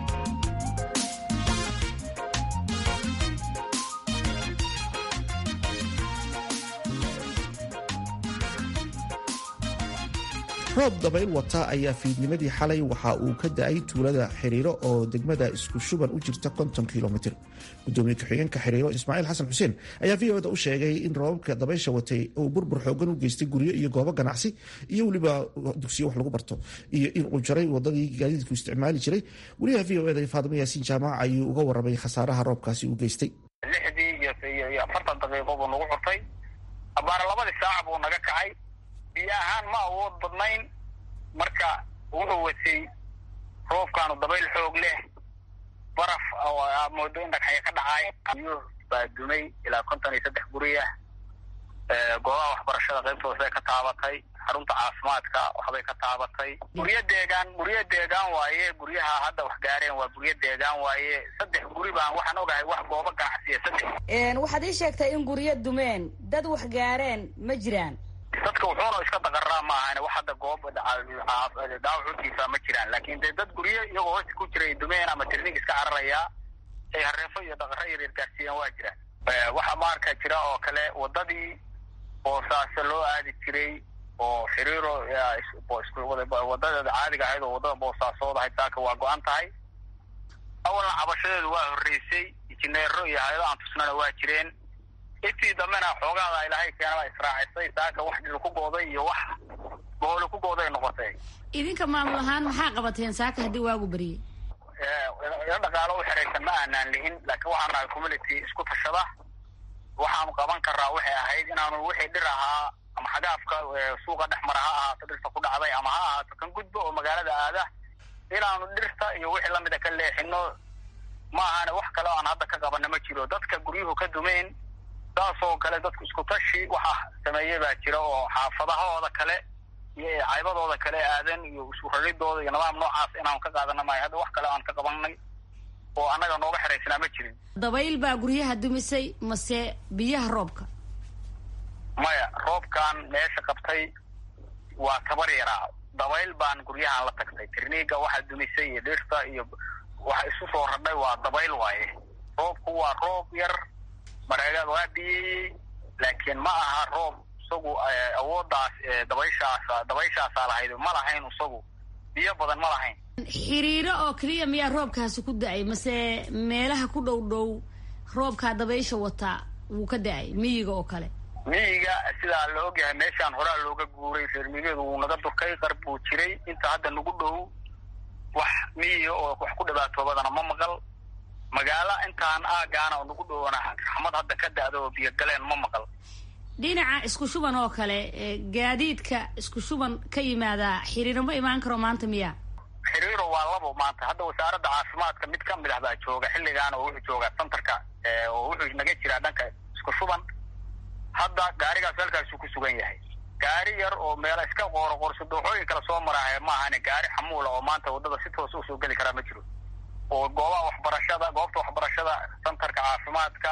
roob dabayl wata ayaa fiidnimadii xalay waxa uu ka da-ay tuulada xiriiro oo degmada isku shuban u jirta konton kilomitr gudoomiye ku-xigeenka xiriiro ismaaciil xasan xuseen ayaa v oda u sheegay in roobabka dabaysha watay uu burbur xoogan u geystay guryo iyo goobo ganacsi iyo weliba dugsiyo wax lagu barto iyo in uu jaray wadadii gaadiidku isticmaali jiray wariyaha v o eda faadimo yaasiin jaamac ayuu uga warramay khasaaraha roobkaasi uu geystay lixdii iyo afartan daqiiqo buu nagu xurtay abaara labadii saaca buu naga kacay biyo ahaan ma awood badnayn marka wuxuu watay roobkaanu dabayl xoog leh baraf oo aad moodo in dhagxaya ka dhacay biyo baa dumay ilaa konton iyo saddex guri ah goobaha waxbarashada qaybtooda bay ka taabatay xarunta caafimaadka waxbay ka taabatay guryo deegaan guryo deegaan waaye guryaha hadda wax gaareen waa guryo deegaan waaye saddex guri baan waxaan ogahay wax goobo ganacsiya saddex waxaad ii sheegtay in guryo dumeen dad wax gaareen ma jiraan dadka wuxuuna iska daqaraa ma ahan wax hadda goob dhaawacuutiisa ma jiraan laakin dee dad guryo iyagoo hoosta ku jiray dumeen ama tirnig iska cararayaa ay hareefo iyo dhaqaro yaryar gaarsiiyaan waa jiraan waxaa maarka jira oo kale wadadii boosaaso loo aadi jiray oo xiriiro wadadeeda caadiga ahayd oo wadada boosaasood ahayd saaka waa go-an tahay awalna cabashadeedu waa horreysay injineero iyo hay-ado aan tusnana waa jireen intii dambena xoogaada ilaahay keenaba israacisay saaka wax dhil ku gooday iyo wax bohole ku gooday noqotay idinka maamul ahaan maxaa qabateen saaka haddii waagu beriyey ila dhaqaalo u xiraysan ma aanaan lihin laakiin waxaan nahay community isku tashada waxaanu qaban karaa waxay ahayd inaanu wixii dhir ahaa ama xagaafka suuqa dhex mara ha ahaato dhirta ku dhacday ama ha ahaato kan gudbo oo magaalada aada inaanu dhirta iyo wixii lamida ka leexino ma ahane wax kale oo aan hadda ka qabana ma jiro dadka guryuhu ka dumeen saasoo kale dadku isku tashi waxa sameeye baa jira oo xaafadahooda kale iyo caybadooda kale aadan iyo isuradidooda iyo nidaam noocaas inaanu ka qaadana maayo hadda wax kale aan ka qabanay oo annaga nooga xeraysnaa ma jirin dabayl baa guryaha dumisay mase biyaha roobka maya roobkan meesha qabtay waa tabar yaraa dabayl baan guryahan la tagtay tirniiga waxa dumisay iyo dhirta iyo waxa isu soo radhay waa dabayl waaye roobku waa roob yar mareegaad waa biyeeyey laakiin ma aha roob isagu awooddaas dabayshaas dabayshaasaa lahayd ma lahayn isagu biyo badan ma lahayn xiriiro oo keliya miyaa roobkaasi ku da-ay mase meelaha ku dhow dhow roobkaa dabaysha wataa wuu ka da-ay miyiga oo kale miyiga sidaa la ogyahay meeshaan horaa looga guuray reer miyigeedu wuu naga durkay qar buu jiray inta hadda nagu dhow wax miyiga oo wax ku dhibaatoobadana ma maqal magaalo intaan aagaana oo nagu dhowna raxmad hadda ka da-da oo biyo galeen ma maqal dhinaca isku shuban oo kale gaadiidka isku shuban ka yimaada xiriiro ma imaan karo maanta miya xiriiro waa labo maanta hadda wasaaradda caafimaadka mid ka mid ah baa jooga xilligaan oo wuxuu joogaa centerka oo wuxuu naga jiraa dhanka isku shuban hadda gaarigaas halkaasuu ku sugan yahay gaari yar oo meela iska qooro qorso dooxooyin kala soo maraahe maahane gaari xamuula oo maanta waddada si toos usoo geli karaa ma jiro oo goobaha waxbarashada goobta waxbarashada centerka caafimaadka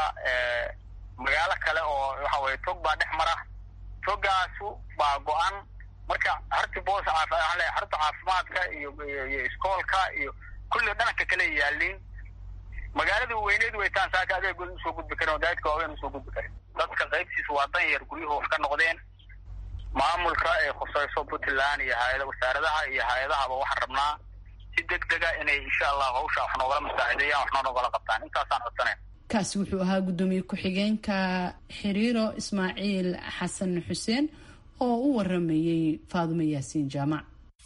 magaalo kale oo waxa weye tog baa dhex mara togaasu baa go-an marka harti boos harta caafimaadka iyo iyo iskoolka iyo kulli dhananka kale yaaliin magaaladii weyneed weytaan saaka adeegood usoo gudbi karin oo gaadidka waaweyn usoo gudbi karin dadka qaybtiisa waa dan yar guryuhu wax ka noqdeen maamulka ee khusayso puntland iyo hay-ada wasaaradaha iyo hay-adahaba waxaan rabnaa si deg dega inay insha allah hawsha wax noogala masaacideeyaan wax noonogala qabtaan intaasaan codsanayn kaasi wuxuu ahaa guddoomiye ku-xigeenka xiriiro ismaaciil xasan xuseen oo u waramayey faadumo yaasiin jaamac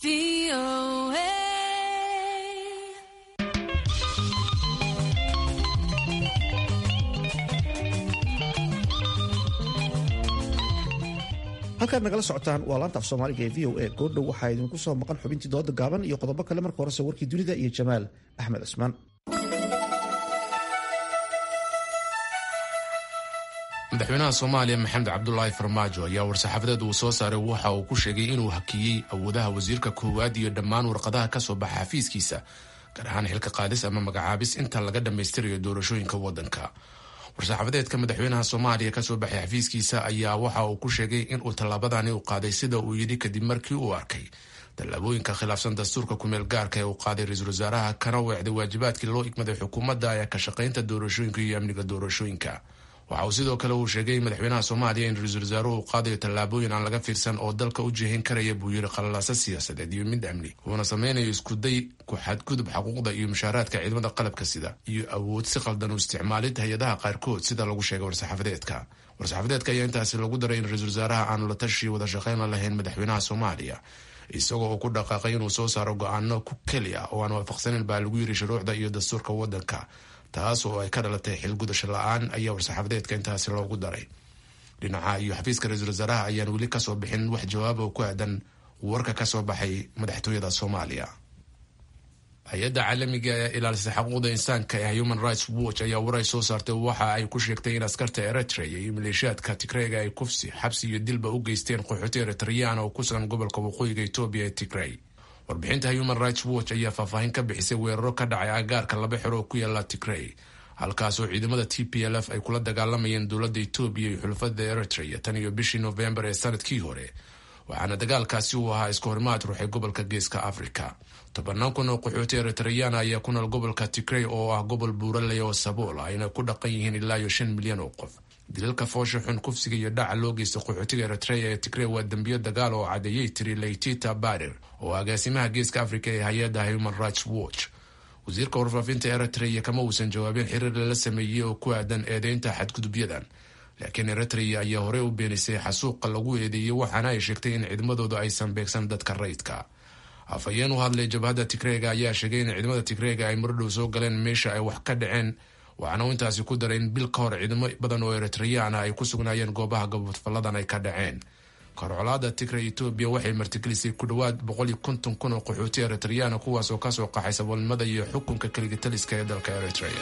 halkaad nagala socotaan waa laanta af soomaaliga ee v o a goordhow waxaa idinku soo maqan xubintii dooda gaaban iyo qodobo kale marka horese warkii dunida iyo jamaal axmed cismaan madaxweynaha soomaaliya maxamed cabdulaahi farmaajo ayaa war-saxaafadeed uu soo saaray waxa uu ku sheegay inuu hakiyey awoodaha wasiirka koowaad iyo dhammaan warqadaha ka soo baxa xafiiskiisa gaar ahaan xilka qaadis ama magacaabis inta laga dhammaystirayo doorashooyinka waddanka war-saxaafadeedka madaxweynaha soomaaliya kasoo baxay xafiiskiisa ayaa waxa uu ku sheegay inuu tallaabadani u qaaday sida uu yidhi kadib markii uu arkay tallaabooyinka khilaafsan dastuurka kumeel gaarka ee uu qaaday ra-iisul wasaaraha kana weecday waajibaadkii loo igmaday xukuumadda ee ka shaqaynta doorashooyinka iyo amniga doorashooyinka waxa uu sidoo kale uu sheegay madaxweynaha soomaaliya in ra-iisul wasaaruhu uu qaadayo tallaabooyin aan laga fiirsan oo dalka u jihayn karaya buu yidhi qalalaaso siyaasadeed iyo mid amni uuna sameynayo iskuday ku xadgudub xaquuqda iyo mushaaraadka ciidamada qalabka sida iyo awood si qaldan u isticmaalid hay-adaha qaarkood sida lagu sheegay war-saxaafadeedka war-saxaafadeedka ayaa intaasi lagu daray in ra-iisul wasaaraha aanu la tashi wada shaqayn la lahayn madaxweynaha soomaaliya isagoo uu ku dhaqaaqay inuu soo saaro go-aano ku keli ah oo aan waafaqsanin baa lagu yiri shuruucda iyo dastuurka waddanka taas oo ay ka dhalatay xilgudasho la-aan ayaa war-saxaafadeedka intaasi loogu daray dhinaca iyo xafiiska ra-iisul wasaaraha ayaan weli kasoo bixin wax jawaaba oo ku aadan warka kasoo baxay madaxtooyada soomaaliya hay-adda caalamiga ee ilaalisa xaquuqda insaanka ee human rights watch ayaa waray soo saartay waxa ay ku sheegtay in askarta eritrea iyo maleeshiyaadka tigreega ay kufsi xabsi iyo dilba u geysteen qaxooti eritreyaan oo ku sugan gobolka waqooyiga etoobiya ee tigrey warbixinta human rights watch ayaa faahfaahin ka bixisay weeraro ka dhacay agaarka laba xero oo ku yaala tigrey halkaasoo ciidamada t p l f ay kula dagaalamayeen dowladda etoobiya iyo xulafada eritrea tan iyo bishii novembar ee sanadkii hore waxaana dagaalkaasi uu ahaa iska horimaad ruuxay gobolka geeska africa tobanaan kun oo qaxooti eritreyaan ayaa ku nool gobolka tigrey oo ah gobol buuraley oo sabool ayna ku dhaqan yihiin ilaa iyo shan milyan oo qof dilalka foosha xun kufsiga iyo dhaca loo geysta qaxootiga eritrea ee tigrey waa dembiyo dagaal oo cadeeyey tiri leytita barir oo agaasimaha geeska africa ee hay-adda human rights watch wasiirka warfaafinta eritrea kama uusan jawaabin xiriir lala sameeyey oo ku aadan eedeynta xadgudubyadan laakiin eritrea ayaa horey u beenisay xasuuqa lagu eedeeyey waxaana ay sheegtay in ciidamadooda aysan beegsan dadka rayidka afhayeen u hadlay jabhadda tigreega ayaa sheegay in ciidamada tigreega ay marodhow soo galeen meesha ay wax ka dhaceen waxaana uu intaasi ku daray in bil ka hor ciidamo badan oo eritreyaan ah ay ku sugnaayeen goobaha gobodfalladan ay ka dhaceen korcolaada tigray etoobiya waxay martigelisay ku dhowaad boqol iyo konton kun oo qaxooti eritriyaana kuwaas oo kasoo qaxay saboolnimada iyo xukunka keligitaliska ee dalka eritrea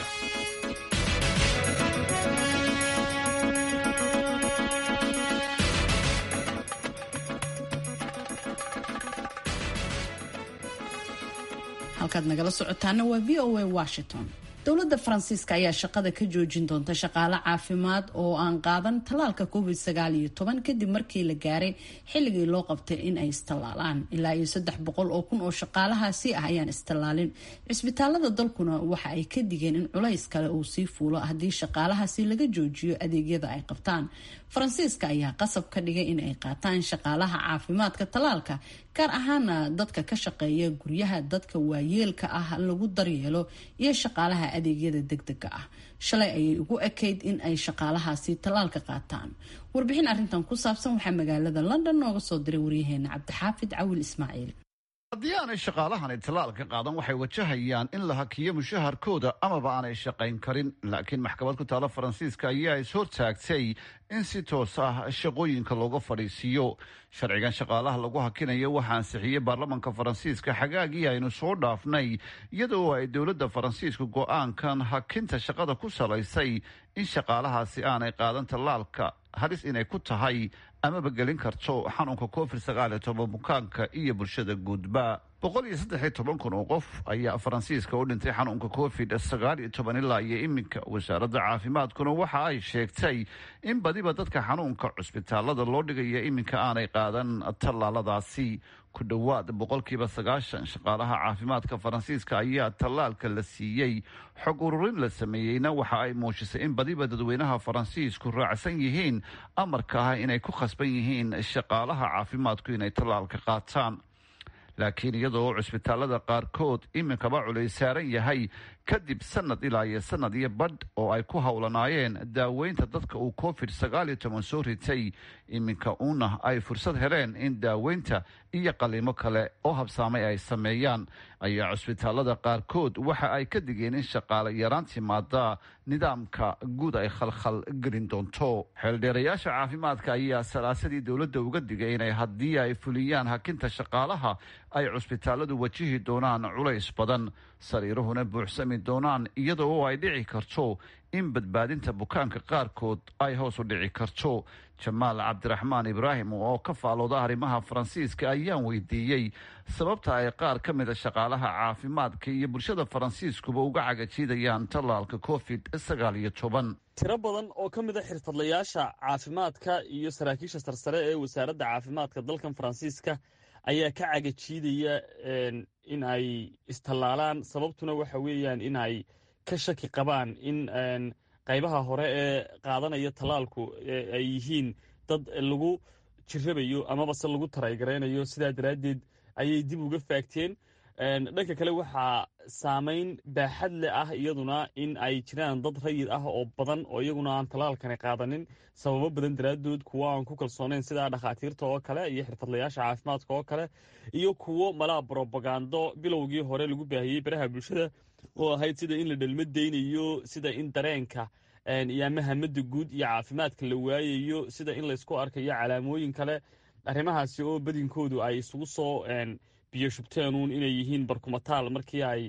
halkaad nagala socotaana waa v o a washington dowladda faransiiska ayaa shaqada ka joojin doonta shaqaale caafimaad oo aan qaadan tallaalka covid sagaal iyo toban kadib markii la gaaray xilligii loo qabtay in ay istallaalaan ilaa iyo saddex boqol oo kun oo shaqaalahaasi ah ayaan istallaalin cisbitaalada dalkuna waxa ay ka digeen in culays kale uu sii fuulo haddii shaqaalahaasi laga joojiyo adeegyada ay qabtaan faransiiska ayaa qasab ka dhigay in ay qaataan shaqaalaha caafimaadka tallaalka gaar ahaana dadka ka shaqeeya guryaha dadka waayeelka ah lagu daryeelo iyo shaqaalaha adeegyada degdega ah shalay ayay ugu ekayd in ay shaqaalahaasi tallaalka qaataan warbixin arrintan ku saabsan waxaa magaalada london nooga soo diray waryaheena cabdixaafid cawil ismaaciil haddii aanay shaqaalahani tallaalka qaadan waxay wajahayaan in la hakiyo mushaharkooda amaba aanay shaqayn karin laakiin maxkamad ku taalo faransiiska ayaa is-hortaagtay in si toos ah shaqooyinka looga fadhiisiiyo sharcigan shaqaalaha lagu hakinayo waxaa ansixiyey baarlamanka faransiiska xagaagii aynu soo dhaafnay iyadoo ay dowladda faransiisku go-aankan hakinta shaqada ku salaysay in shaqaalahaasi aanay qaadan tallaalka halis inay ku tahay amaba gelin karto xanuunka covid sagaal iyo toban bukaanka iyo bulshada guudba boqol iyo saddex iyo toban kun oo qof ayaa faransiiska u dhintay xanuunka covid sagaal iyo toban ilaa iyo iminka wasaaradda caafimaadkuna waxa ay sheegtay in badiba dadka xanuunka cusbitaalada loo dhigaya iminka aanay qaadan tallaaladaasi ku dhowaad boqolkiiba sagaashan shaqaalaha caafimaadka faransiiska ayaa tallaalka la siiyey xog ururin la sameeyeyna waxa ay muujisay in badiba dadweynaha faransiisku raacsan yihiin amarka ah inay ku khasban yihiin shaqaalaha caafimaadku inay tallaalka qaataan laakiin iyadoo cusbitaalada qaarkood iminkaba culays saaran yahay kadib sanad ilaa iyo sanad iyo badh oo ay ku howlanaayeen daaweynta dadka uu covid sagaal iyo toban soo ritay iminka uuna ay fursad heleen in daaweynta iyo qaliimo kale oo habsaamay ay sameeyaan ayaa cusbitaalada qaarkood waxa ay ka digeen in shaqaale yaraan timaada nidaamka guud ay khalkhal gelin doonto xeeldheerayaasha caafimaadka ayaa salaasadii dowladda uga digay inay haddii ay fuliyaan hakinta shaqaalaha ay cusbitaaladu wajihi doonaan culays badan sariiruhuna buuxsami doonaan iyada oo ay dhici karto in badbaadinta bukaanka qaarkood ay hoos u dhici karto jamaal cabdiraxmaan ibraahim oo ka faalooda arrimaha faransiiska ayaan weydiiyey sababta ay qaar ka mida shaqaalaha caafimaadka iyo bulshada faransiiskuba uga cagajiidayaan tallaalka covid sagaal iyo toban tiro badan oo ka mid a xirfadlayaasha caafimaadka iyo saraakiisha sarsare ee wasaaradda caafimaadka dalkan faransiiska ayaa ka cagajiidaya in ay istallaalaan sababtuna waxa weeyaan in ay ka shaki qabaan in qaybaha hore ee qaadanaya tallaalku ay yihiin dad lagu jirabayo amabase lagu taraygaraynayo sidaa daraaddeed ayay dib uga faagteen dhanka kale waxaa saamayn baaxad le ah iyaduna in ay jiraan dad rayid ah oo badan oo iyaguna aan tallaalkani qaadanin sababo badan daraaddood kuwo aan ku kalsoonayn sida dhakhaatiirta oo kale iyo xirfadlayaasha caafimaadka oo kale iyo kuwo malaa brobagando bilowgii hore lagu baahiyey baraha bulshada oo ahayd sida in la dhalma daynayo sida in dareenka iyo ama hamada guud iyo caafimaadka la waayayo sida in laysku arkayo calaamooyin kale arrimahaasi oo badinkoodu ay isugu soo biyo shubteenuun inay yihiin barkumataal markii ay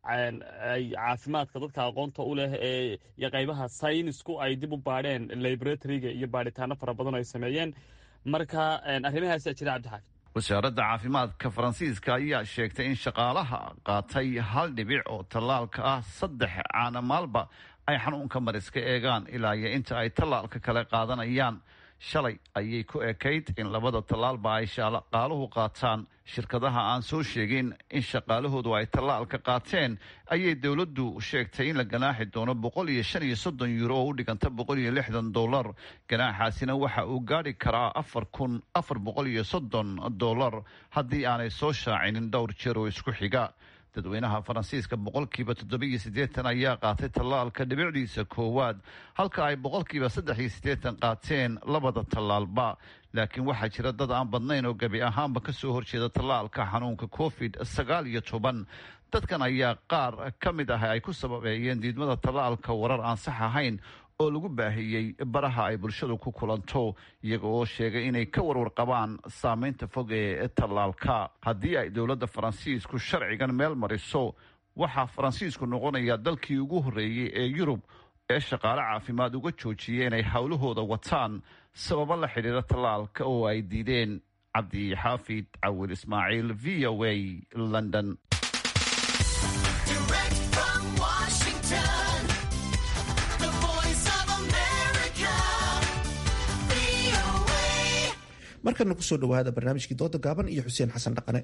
ay caafimaadka dadka aqoonta u leh ee iyo qaybaha saynisku ay dib u baadheen laboratoryga iyo baadhitaano fara badan ay sameeyeen marka arrimahaasaa jira cabdixaafid wasaaradda caafimaadka faransiiska ayaa sheegtay in shaqaalaha qaatay hal dhibic oo tallaalka ah saddex caana maalba ay xanuunka mariska eegaan ilaa iyo inta ay tallaalka kale qaadanayaan shalay ayay ku ekayd in labada tallaalba ay shaqaaluhu qaataan shirkadaha aan soo sheegin in shaqaalahoodu ay tallaalka qaateen ayay dowladdu sheegtay in la ganaaxi doono boqol iyo shan iyo soddon yuuro oo u dhiganta boqol iyo lixdan dollar ganaaxaasina waxa uu gaadhi karaa afar kun afar boqol iyo soddon dollar haddii aanay soo shaacinin dhowr jeer oo isku xiga dadweynaha faransiiska boqolkiiba toddobiyo siddeetan ayaa qaatay tallaalka dhibicdiisa koowaad halka ay boqolkiiba saddex iyo siddeetan qaateen labada tallaalba laakiin waxaa jira dad aan badnayn oo gebi ahaanba ka soo horjeeda tallaalka xanuunka covid sagaal iyo toban dadkan ayaa qaar ka mid ah ay ku sababeeyeen diidmada tallaalka warar aan sax ahayn oo lagu baahiyey baraha ay bulshadu ku kulanto iyaga oo sheegay inay ka warwar qabaan saameynta fog ee tallaalka haddii ay dowladda faransiisku sharcigan meel mariso waxaa faransiisku noqonaya dalkii ugu horreeyey ee yurub ee shaqaale caafimaad uga joojiyay inay howlahooda wataan sababo la xidhiira tallaalka oo ay diideen cabdi xaafid cawil ismaaciil v o a london markana kusoo dhawaada barnaamijkii dooda gaaban iyo xuseen xasan dhaqane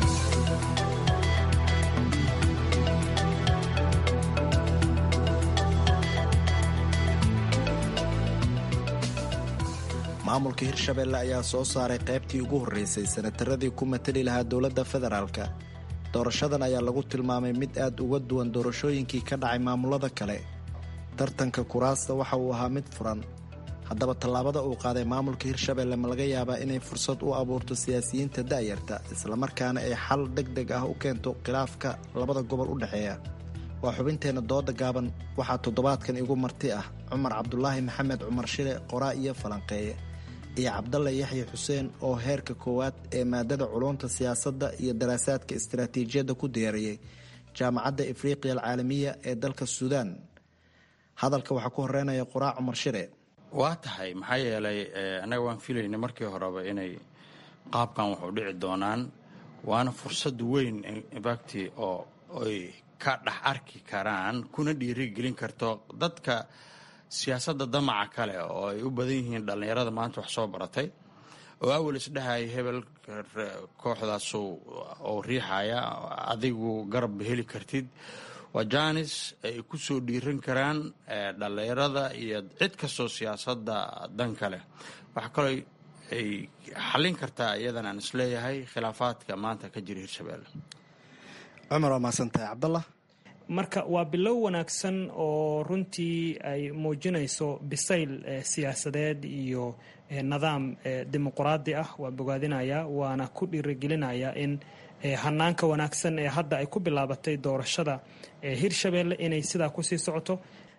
maamulka hirshabelle ayaa soo saaray qaybtii ugu horreysay sanataradii ku matali lahaa dowladda federaalka doorashadan ayaa lagu tilmaamay mid aad uga duwan doorashooyinkii ka dhacay maamulada kale tartanka kuraasta waxa uu ahaa mid furan haddaba tallaabada uu qaaday maamulka hirshabelle ma laga yaabaa inay fursad u abuurto siyaasiyiinta da'yarta islamarkaana ay xal deg deg ah u keento khilaafka labada gobol u dhexeeya waa xubinteenna dooda gaaban waxaa toddobaadkan igu marti ah cumar cabdulaahi maxamed cumar shile qoraa iyo falanqeeye iyo cabdalle yaxya xuseen oo heerka koowaad ee maadada culunta siyaasadda iyo daraasaadka istaraatiijiyadda ku diyaariyey jaamacadda afriqiya alcaalamiya ee dalka suudaan hadalka waxaa ku horeynaya qoraa cumar shire waa tahay maxaa yeelay annaga waan filaynay markii horeba inay qaabkan wax u dhici doonaan waana fursad weyn infacti oo ay ka dhex arki karaan kuna dhiirigelin karto dadka siyaasadda damaca kale oo ay u badan yihiin dhallinyarada maanta wax soo baratay oo awal isdhahaya hebel kooxdaas oo riixaya adigu garab heli kartid waa janis ay ku soo dhiiran karaan dhallinyarada iyo cid kastoo siyaasadda dan kale waxaa kaloo ay xallin kartaa iyadan aan isleeyahay khilaafaadka maanta ka jira hirshabelle cumar waa mahadsantahay cabdallah marka waa bilow wanaagsan oo runtii ay muujinayso bisayl siyaasadeed iyo nidaam dimuquraadi ah waa bogaadinaya waana ku dhiirigelinaya in hanaanka wanaagsan ee hadda ay ku bilaabatay doorashada hirshabelle inay sidaa kusii socoto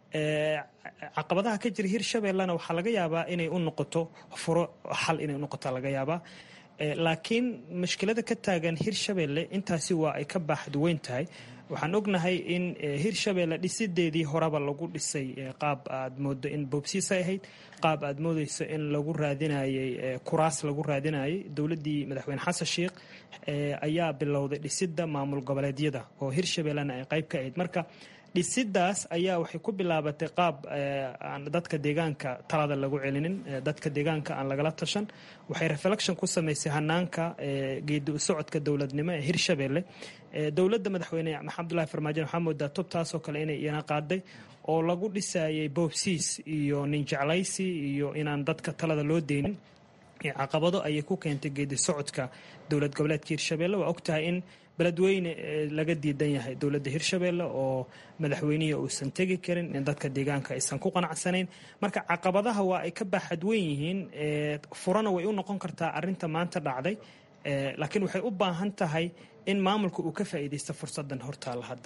caqabadaha ka jira hirshabellena waxaa laga yaabaa inay u noqoto furo xal inay unoqota laga yaabaa laakiin mushkilada ka taagan hirshabelle intaasi waa ay ka baaxduweyn tahay waxaan ognahay in hirshabelle dhisideedii horeba lagu dhisay qaab aad moodo in boobsiisa ahayd qaab aad moodeyso in lagu raadinayay kuraas lagu raadinayay dowladii madaxweyne xasan sheikh ayaa bilowday dhisida maamul goboleedyada oo hirshabellena ay qayb ka ahayd marka dhisidaas ayaa waxay ku bilaabatay qaab aan dadka deegaanka talada lagu celinin dadka deegaanka aan lagala tashan waxay reflection ku samaysay hanaanka geedi u socodka dowladnimo ee hirshabelle dowladda madaxweyne maxamed abdullahi farmaajo waxaa moodaa tubtaasoo kale inay iyana qaaday oo lagu dhisayay boobsiis iyo ninjeclaysi iyo inaan dadka talada loo deynin caqabado ayay ku keentay geedi socodka dowlad goboleedka hirshabelle waa ogtahay in beledweyne laga diidan yahay dowladda hirshabelle oo madaxweynihii uusan tegi karin in dadka deegaanka aysan ku qanacsanayn marka caqabadaha waa ay ka baaxad weyn yihiin furana way u noqon kartaa arinta maanta dhacday laakiin waxay u baahan tahay in maamulka uu ka faa'iidaysto fursadan hortaalla hadda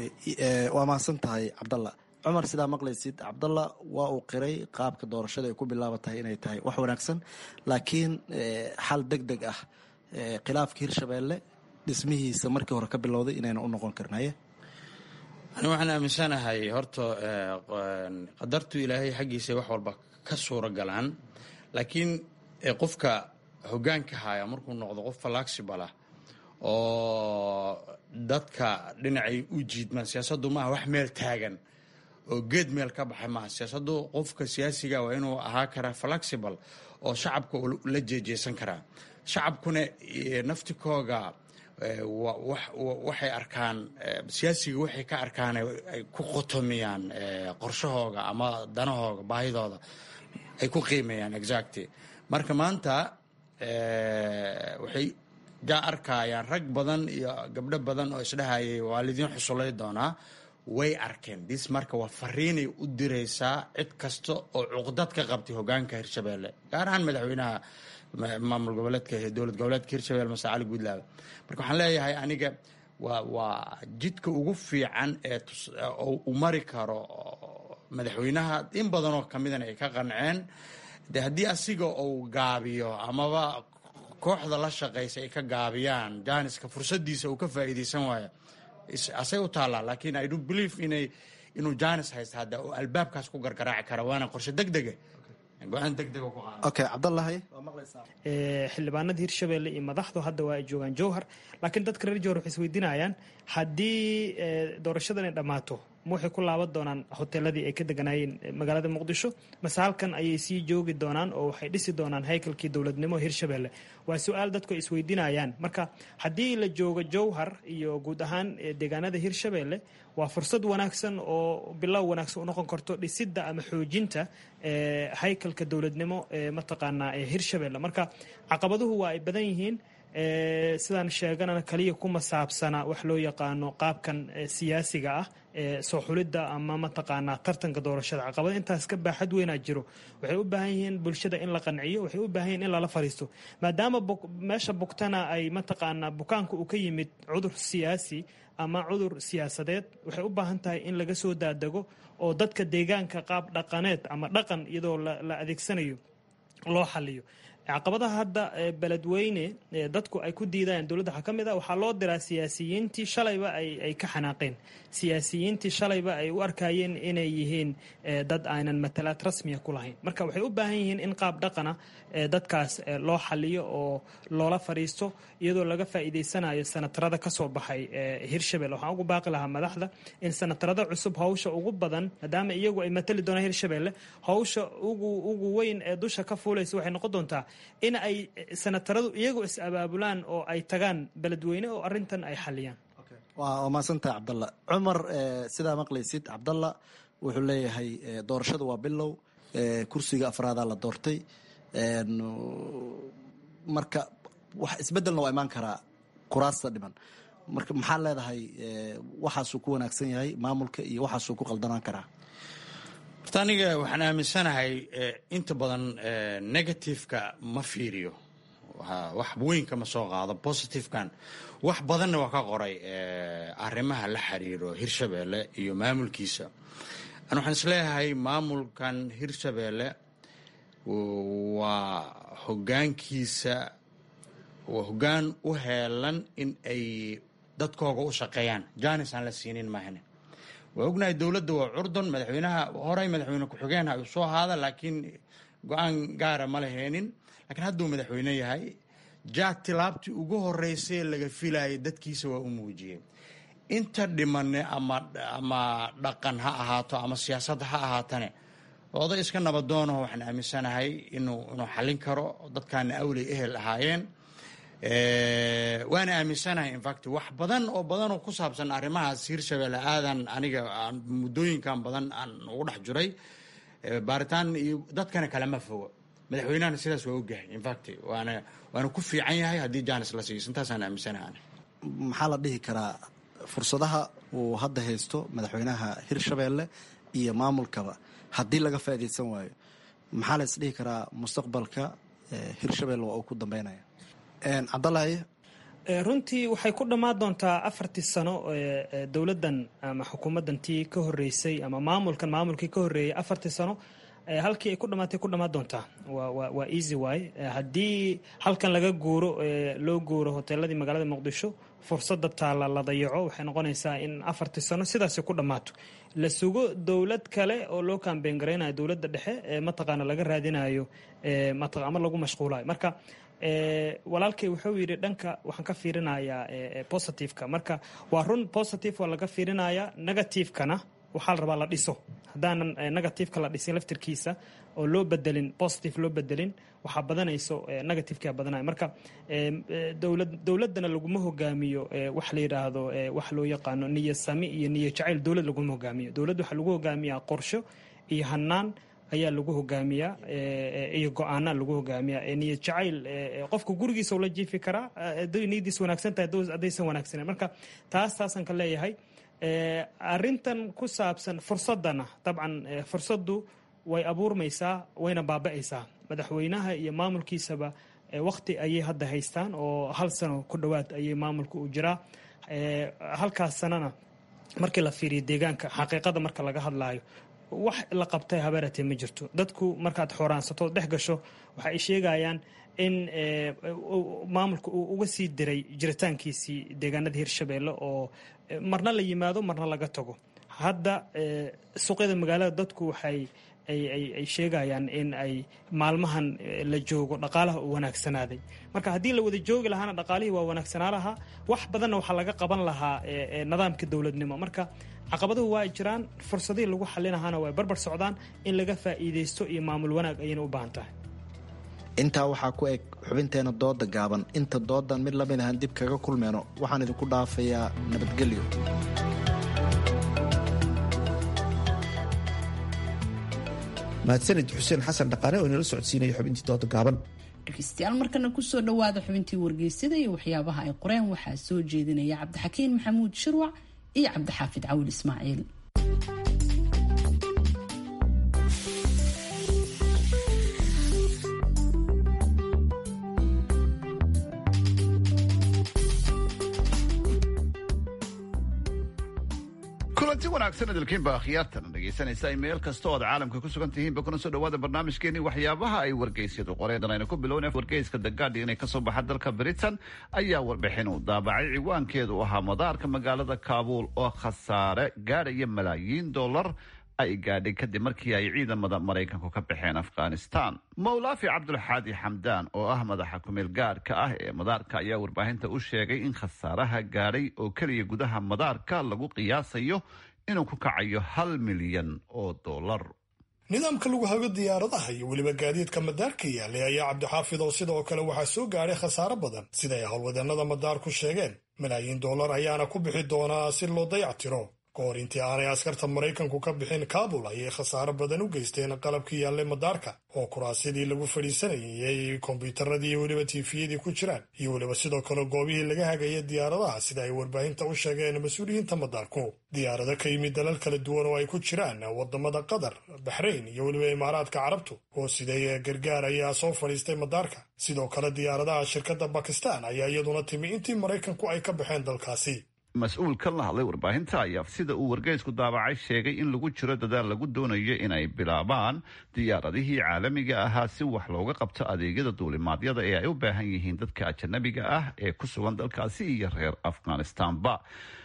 waa mahadsan tahay cabdalla cumar sidaa maqlaysid cabdalla waa uu qiray qaabka doorashada ay ku bilaabantahay inay tahay wax wanaagsan laakiin xal deg deg ah khilaafka hirshabelle dhismihiisa markii hore ka bilowday inayna u noqon karnaye ani waxaan aaminsanahay horta qadartu ilaahay xaggiisa wax walba ka suura galaan laakiin qofka hogaanka haya markuu noqdo qof falaxibala oo dadka dhinacay u jiidmaan siyaasaddu maaha wax meel taagan oo geed meel ka baxay maaha siyaasaddu qofka siyaasiga waa inuu ahaa karaa flexible oo shacabka la jeejeesan karaa shacabkuna naftikooga waxay arkaan siyaasiga waxay ka arkaan ay ku qotomiyaan qorshahooga ama danahooga baahidooda ay ku qiimeeyaan exactly marka maanta waxay ga arkayaan rag badan iyo gabdho badan oo isdhahayay waa lidiin xusulay doonaa way arkeen dis marka waa fariinay u diraysaa cid kasta oo cuqdad ka qabtay hogaanka hirshabelle gaar ahaan madaxweynaha maamul goboleedka dowlad goboleedka hirshabelle mase cali guudlaabe marka waxaan leeyahay aniga waa waa jidka ugu fiican ee uu mari karo madaxweynaha in badanoo kamidana ay ka qanceen de haddii asiga uu gaabiyo amaba kooxda la shaqaysa ay ka gaabiyaan janiska fursadiisa uu ka faa'iidaysan waayo asay u taallaa laakiin i do believe inay inuu janis haysta hadda oo albaabkaas ku gargaraaci kara waana qorshe degdege go-aan degdega ku qaada okay cabdallahi xildhibaanada hirshabelle iyo madaxdu hadda waa ay joogaan jowhar laakiin dadka reer jowhar waxay isweydiinayaan haddii doorashadan ay dhammaato ma waxay ku laaban doonaan hoteeladii ay ka deganaayeen magaalada muqdisho mase halkan ayay sii joogi doonaan oo waxay dhisi doonaan haykalkii dowladnimo hirshabelle waa su-aal dadku ay isweydiinayaan marka haddii la joogo jowhar iyo guud ahaan deegaanada hirshabelle waa fursad wanaagsan oo bilow wanaagsan u noqon karto dhisidda ama xoojinta haykalka dowladnimo ee mataqaanaa ee hirshabelle marka caqabaduhu waa ay badan yihiin sidaan sheeganana kaliya kuma saabsana wax loo yaqaano qaabkan siyaasiga ah soo xulidda ama mataqaanaa tartanka doorashada caqabada intaas ka baaxad weynaa jiro waxay u baahan yihiin bulshada in la qanciyo waxay u baahan yihin in lala fariisto maadaama meesha bugtana ay mataqaanaa bukaanka uu ka yimid cudur siyaasi ama cudur siyaasadeed waxay u baahan tahay in laga soo daadego oo dadka deegaanka qaab dhaqaneed ama dhaqan iyadoo la adeegsanayo loo xaliyo caqabadaha hadda beledweyne dadku ay ku diidayaan dowladda waxaa ka mid ah waxaa loo diraa siyaasiyiintii shalayba ay ka xanaaqeen siyaasiyiintii shalayba ay u arkayeen inay yihiin dad aanan matalaad rasmiya ku lahayn marka waxay u baahan yihiin in qaab dhaqana dadkaas loo xaliyo oo loola fadhiisto iyadoo laga faa'iidaysanayo sanatarada ka soo baxay hirshabelle waxaan ugu baaqi lahaa madaxda in sanatarada cusub hawsha ugu badan maadaama iyagu ay matali doonaan hirshabelle hawsha ugu weyn ee dusha ka fuulaysa waxay noqon doontaa in ay sanataradu iyagu is abaabulaan oo ay tagaan beledweyne oo arintan ay xaliyaan waa mahadsantahay cabdalla cumar sidaa maqlaysid cabdalla wuxuu leeyahay doorashadu waa bilow kursiga afraadaa la doortay marka wax isbedelna waa imaan karaa kuraasta dhiman marka maxaa leedahay waxaasuu ku wanaagsan yahay maamulka iyo waxaasuu ku qaldanaan karaa horta aniga waxaan aaminsanahay inta badan negativeka ma fiiriyo wax weynka ma soo qaado positivekan wax badanna waa ka qoray arrimaha la xiriiro hirshabelle iyo maamulkiisa an waxaan isleeyahay maamulkan hirshabelle waa hogaankiisa waa hogaan u heelan in ay dadkooga u shaqeeyaan janis aan la siinin maahane waa ognahay dowladda waa curdon madaxweynaha horey madaxweyne ku-xigeenha uu soo haada laakiin go-aan gaara ma laheenin laakiin hadduu madaxweyne yahay jaad tilaabtii ugu horeysay laga filayay dadkiisa waa u muujiyey inta dhimane ama ama dhaqan ha ahaato ama siyaasad ha ahaatane oday iska nabadoonaho waxaan aaminsanahay inuu inuu xallin karo dadkaana awley ehel ahaayeen waana aaminsanahay infact wax badan oo badan oo ku saabsan arrimahaas hirshabelle aadan aniga muddooyinkan badan aan ugu dhex jiray baaritaan iyo dadkana kalama fogo madaxweynahana sidaas waa ogahay infact waana waana ku fiican yahay haddii janis la siiyo intaasaan aaminsanahay maxaa la dhihi karaa fursadaha uu hadda haysto madaxweynaha hirshabelle iyo maamulkaba haddii laga faa'iidaysan waayo maxaa la isdhihi karaa mustaqbalka hirshabelle waa uu ku dambeynaya cabdallaahi runtii waxay ku dhammaan doontaa afartii sano dowladdan ama xukuumaddan tii ka horeysay ama maamulkan maamulkii ka horreeyay afartii sano halkii ay ku dhamaatay ku dhammaan doontaa waa easy way haddii halkan laga guuro loo guuro hoteeladii magaalada muqdisho fursadda taalla la dayaco waxay noqonaysaa in afartii sano sidaasi ku dhammaato la sugo dowlad kale oo loo kambeyn garaynayo dowladda dhexe ee mataqaana laga raadinayo ama lagu mashquulayo marka walaalkay wuxuu yidhi dhanka waxaan ka fiirinayaa positiveka marka waa run positive waa laga fiirinayaa negativekana waxaa la rabaa la dhiso haddaanan negativeka la dhisin laftirkiisa oo loo bedelin positive loo bedelin waxaa badanayso negativeka badanaya marka dowladdana laguma hogaamiyo wax la yidhaahdo wax loo yaqaano niya sami iyo niya jacayl dowlad laguma hogaamiyo dowladd waxaa lagu hogaamiyaa qorsho iyo hanaan ayaa lagu hogaamiyaa iyo go-aana lagu hogaamiyaa niyad jacayl qofka gurigiisa la jiifi karaa haday niyadiis wanaagsan tahay haddaysan wanaagsanen marka taas taasaan ka leeyahay arintan ku saabsan fursadana dabcan fursaddu way abuurmaysaa wayna baaba'aysaa madaxweynaha iyo maamulkiisaba wakti ayay hadda haystaan oo hal sano ku dhowaad ayay maamulka u jiraa halkaas sanana markii la fiiriyo deegaanka xaqiiqada marka laga hadlaayo wax la qabtay habeeratee ma jirto dadku markaad xooraansato dhex gasho waxa ay sheegayaan in maamulka uu uga sii diray jiritaankiisii deegaanada hirshabeelle oo marna la yimaado marna laga tago hadda suuqyada magaalada dadku waxay ay sheegayaan in ay maalmahan la joogo dhaqaalaha uu wanaagsanaaday marka haddii la wada joogi lahaana dhaqaalihii waa wanaagsanaa lahaa wax badanna waxaa laga qaban lahaa nidaamka dowladnimo marka caqabaduhu waa jiraan fursadihii lagu xalinahaana way barbar socdaan in laga faa'iidaysto iyo maamul wanaag ayayna u baahan tahay intaa waxaa ku eg xubinteena dooda gaaban inta doodan mid lamid ahaan dib kaga kulmeyno waxaan idinku dhaafayaa nabadgelyo mahadsanid xuseen xasan dhaqaane oo inala socodsiinaya xubintii dooda gaaban dhegeystayaal markana kusoo dhowaada xubintii wargeysada iyo waxyaabaha ay qoreen waxaa soo jeedinaya cabdixakiin maxamuud shirwac iyo cabdixaafid cawil ismaaciil kulanti wanaagsan idilkiinba akhyaartan dhegaysanaysa meel kasta oo aad caalamka ku sugan tihiinba kuna soo dhawaada barnaamijkeeni waxyaabaha ay wargeysyadu qoreen aynu ku bilowna wargeyska the guardian ee kasoo baxa dalka britain ayaa warbixin u daabacay ciwaankeedu ahaa madaarka magaalada kaabuul oo khasaare gaadhaya malaayiin dollar ay gaadhay kadib markii ay ciidamada maraykanku ka baxeen afghanistan mawlaafi cabdulxaadi xamdaan oo ah madaxa kumeel gaadhka ah ee madaarka ayaa warbaahinta u sheegay in khasaaraha gaadhay oo keliya gudaha madaarka lagu qiyaasayo inuu ku kacayo hal milyan oo dollar nidaamka lagu hago diyaaradaha iyo weliba gaadiidka madaarka yaalay ayaa cabdixaafid oo sidoo kale waxaa soo gaadhay khasaaro badan sida ay howlwadeenada madaarku sheegeen malaayiin dollar ayaana ku bixi doonaa si loo dayactiro ka hor intii aanay askarta maraykanku ka bixin kaabul ayay khasaaro badan u geysteen qalabkii yaallay madaarka oo kuraasyadii lagu fadhiisanayay kombyuutaradii iyo weliba tiifiyadii ku jiraan iyo weliba sidoo kale goobihii laga hagaya diyaaradaha sida ay warbaahinta u sheegeen mas-uuliyiinta madaarku diyaarado ka yimid dalal kala duwan oo ay ku jiraan wadamada qatar baxrayn iyo weliba imaaraadka carabtu oo siday gargaar ayaa soo fadhiistay madaarka sidoo kale diyaaradaha shirkadda bakistan ayaa iyaduna timi intii maraykanku ay ka baxeen dalkaasi mas-uul kan la hadlay warbaahinta ayaa sida uu wargeysku daabacay sheegay in lagu jiro dadaal lagu doonayo inay bilaabaan diyaaradihii caalamiga ahaa si wax looga qabto adeegyada duulimaadyada ee ay u baahan yihiin dadka ajanabiga ah ee ku sugan dalkaasi iyo reer afghanistanba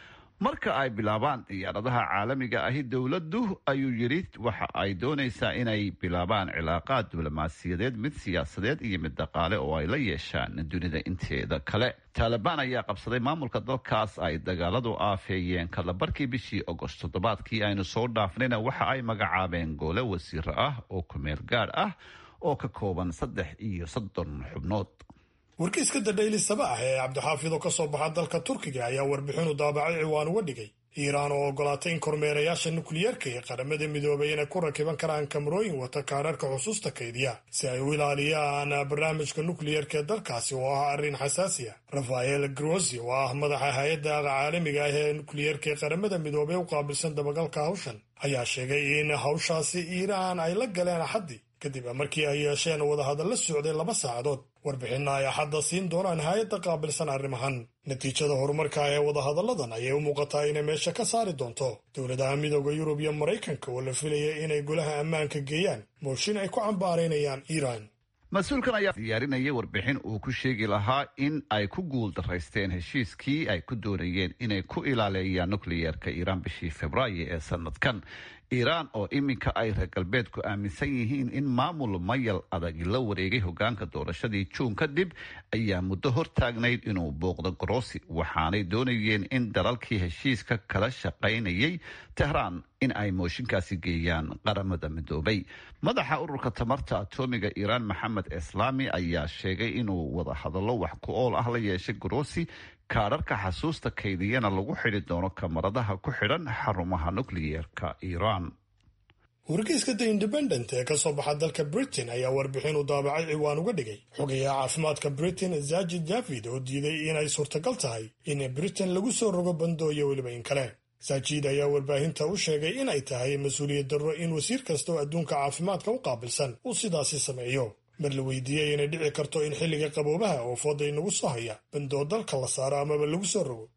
marka ay bilaabaan diyaaradaha caalamiga ahi dowladdu ayuu yidhi waxa ay doonaysaa inay bilaabaan cilaaqaad diblomaasiyadeed mid siyaasadeed iyo mid dhaqaale oo ay la yeeshaan dunida inteeda kale taalibaan ayaa qabsaday maamulka dalkaas ay dagaaladu aafeeyeen kalabarkii bishii ogost toddobaadkii aynu soo dhaafnayna waxa ay magacaabeen goole wasiiro ah oo kumeel gaadh ah oo ka kooban saddex iyo soddon xubnood wargeyska the daily sabaax ee cabdixaafid oo ka soo baxa dalka turkiga ayaa warbixinu daabacay ciwaan uga dhigay iiraan oo ogolaatay in kormeerayaasha nukliyeerka ee qaramada midoobay inay ku rakiban karaan kamarooyin wata kaararka xusuusta kaydiya si ay u ilaaliyaan barnaamijka nukliyeerka ee dalkaasi oo ah arrin xasaasi ah rafael grosi oo ah madaxa hay-adda caalamiga ah ee nukliyeerka ee qaramada midoobey u qaabilsan dabagalka hawshan ayaa sheegay in hawshaasi iiraan ay la galeen axaddii kadib markii ay yeesheen wadahadalla socday laba saacadood warbixinna ay axadda siin doonaan hay-adda qaabilsan arrimahan natiijada horumarka ee wadahadalladan ayay u muuqataa inay meesha ka saari doonto dowladaha midooda yurub iyo maraykanka oo la filaya inay golaha ammaanka geeyaan mooshin ay ku cambaaraynayaan iiraan mas-uulkan ayaa diyaarinaya warbixin uu ku sheegi lahaa in ay ku guul daraysteen heshiiskii ay ku doonayeen inay ku ilaaleeyaan nukliyeerka iiraan bishii februaayo ee sanadkan iiraan oo iminka ay reer galbeedku aaminsan yihiin in maamul mayal adagi la wareegay hogaanka doorashadii juun kadib ayaa muddo hortaagnayd inuu booqdo grossi waxaanay doonayeen in dalalkii heshiiska kala shaqaynayay tehraan in ay mooshinkaasi geeyaan qaramada midoobay madaxa ururka tamarta atoomiga iiraan maxamed islaami ayaa sheegay inuu wadahadallo wax ku ool ah la yeeshay grossi kaadharka xasuusta kaydiyana lagu xidhi doono kamaradaha ku xidhan xarumaha nukliyeerka iiraan wargeyska the independent ee ka soo baxa dalka britain ayaa warbixin u daabacay ciwaan uga dhigay xogayaha caafimaadka britain zajid javid oo diiday inay suurtagal tahay in britain lagu soo rogo bandooyo weliba in kale sajid ayaa warbaahinta u sheegay inay tahay mas-uuliyad darro in wasiir kasta oo adduunka caafimaadka u qaabilsan uu sidaasi sameeyo mar la weydiiyey inay dhici karto in xilliga qaboobaha oo fooda inagu soo haya bandoo dalka la saaro amaba lagu soo rogo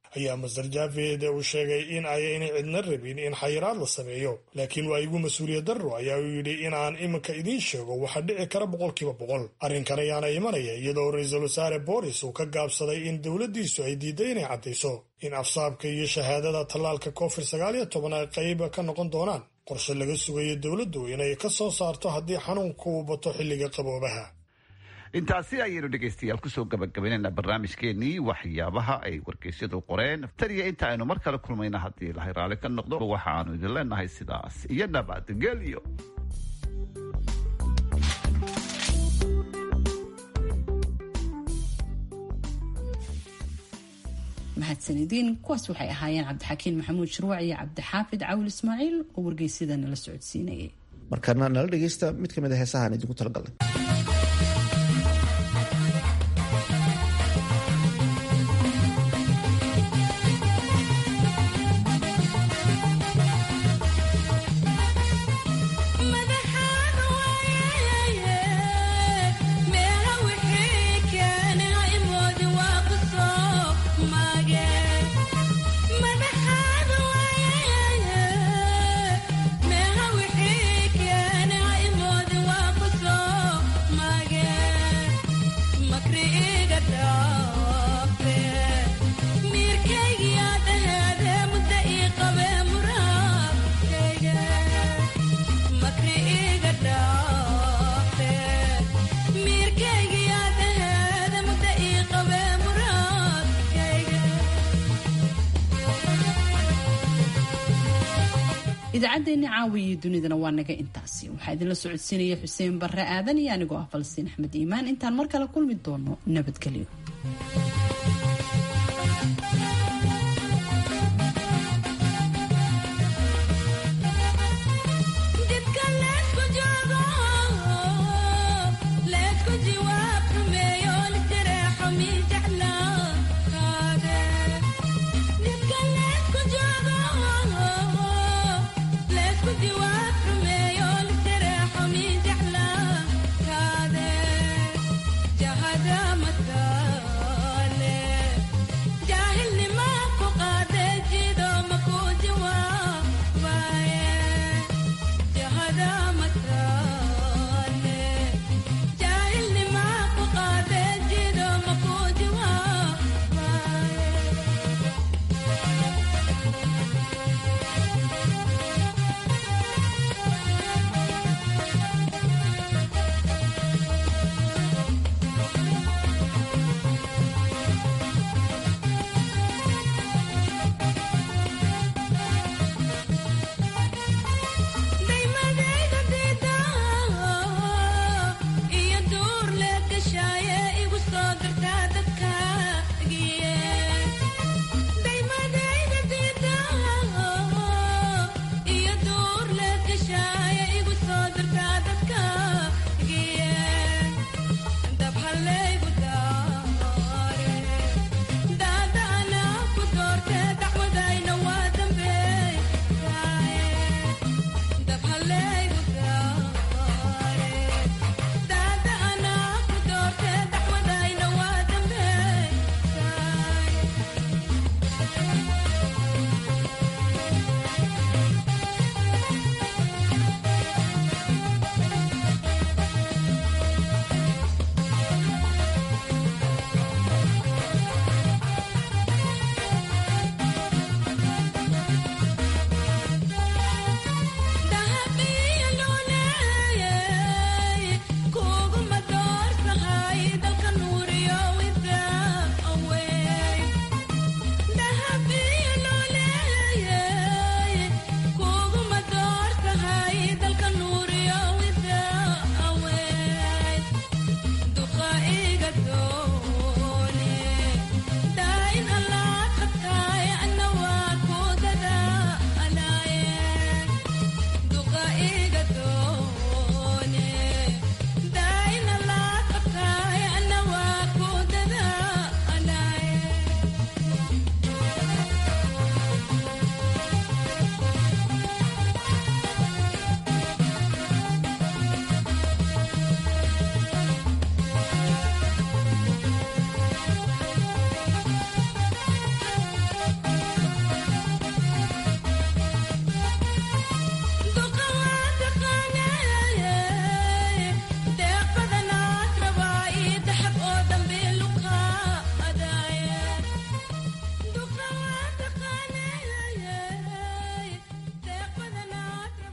ayaa master javed uu sheegay in ayaynay cidna rabin in xayiraad la sameeyo laakiin waa igu mas-uuliyad darro ayaa uu yidhi in aan iminka idiin sheego waxa dhici kara boqolkiiba boqol arrinkan ayaana imanaya iyadoo ra-iisul wasaare boris uu ka gaabsaday in dowladdiisu ay diiday inay caddayso in afsaabka iyo shahaadada tallaalka covid sagaal iyo toban ay qayb ka noqon doonaan qorshe laga sugayo dowladdu inay ka soo saarto haddii xanuunka uu bato xilliga qaboobaha intaasi ayaynu dhegaystayaal kusoo gabagabaynayna barnaamijkeenii waxyaabaha ay wargeysyadu qoreen taniyo inta aynu mar kale kulmayna haddii ilahay raalli ka noqdo waxa aanu idin leenahay sidaas iyo nabadgelyo mahadsanidin kuwaas waxay ahaayeen cabdixakiin maxamuud shirwac iyo cabdixaafid cawil ismaaciil oo wargeysyada nala socodsiinayay markaana nala dhegaysta mid ka mid a heesahaan idinku talagalnay idaacaddeenni caawi iyo dunidana waa naga intaasi waxaa idinla socodsiinaya xuseen barre aadan iyo anigoo ah falsiin axmed iimaan intaan mar kale kulmi doono nabadgelyo you are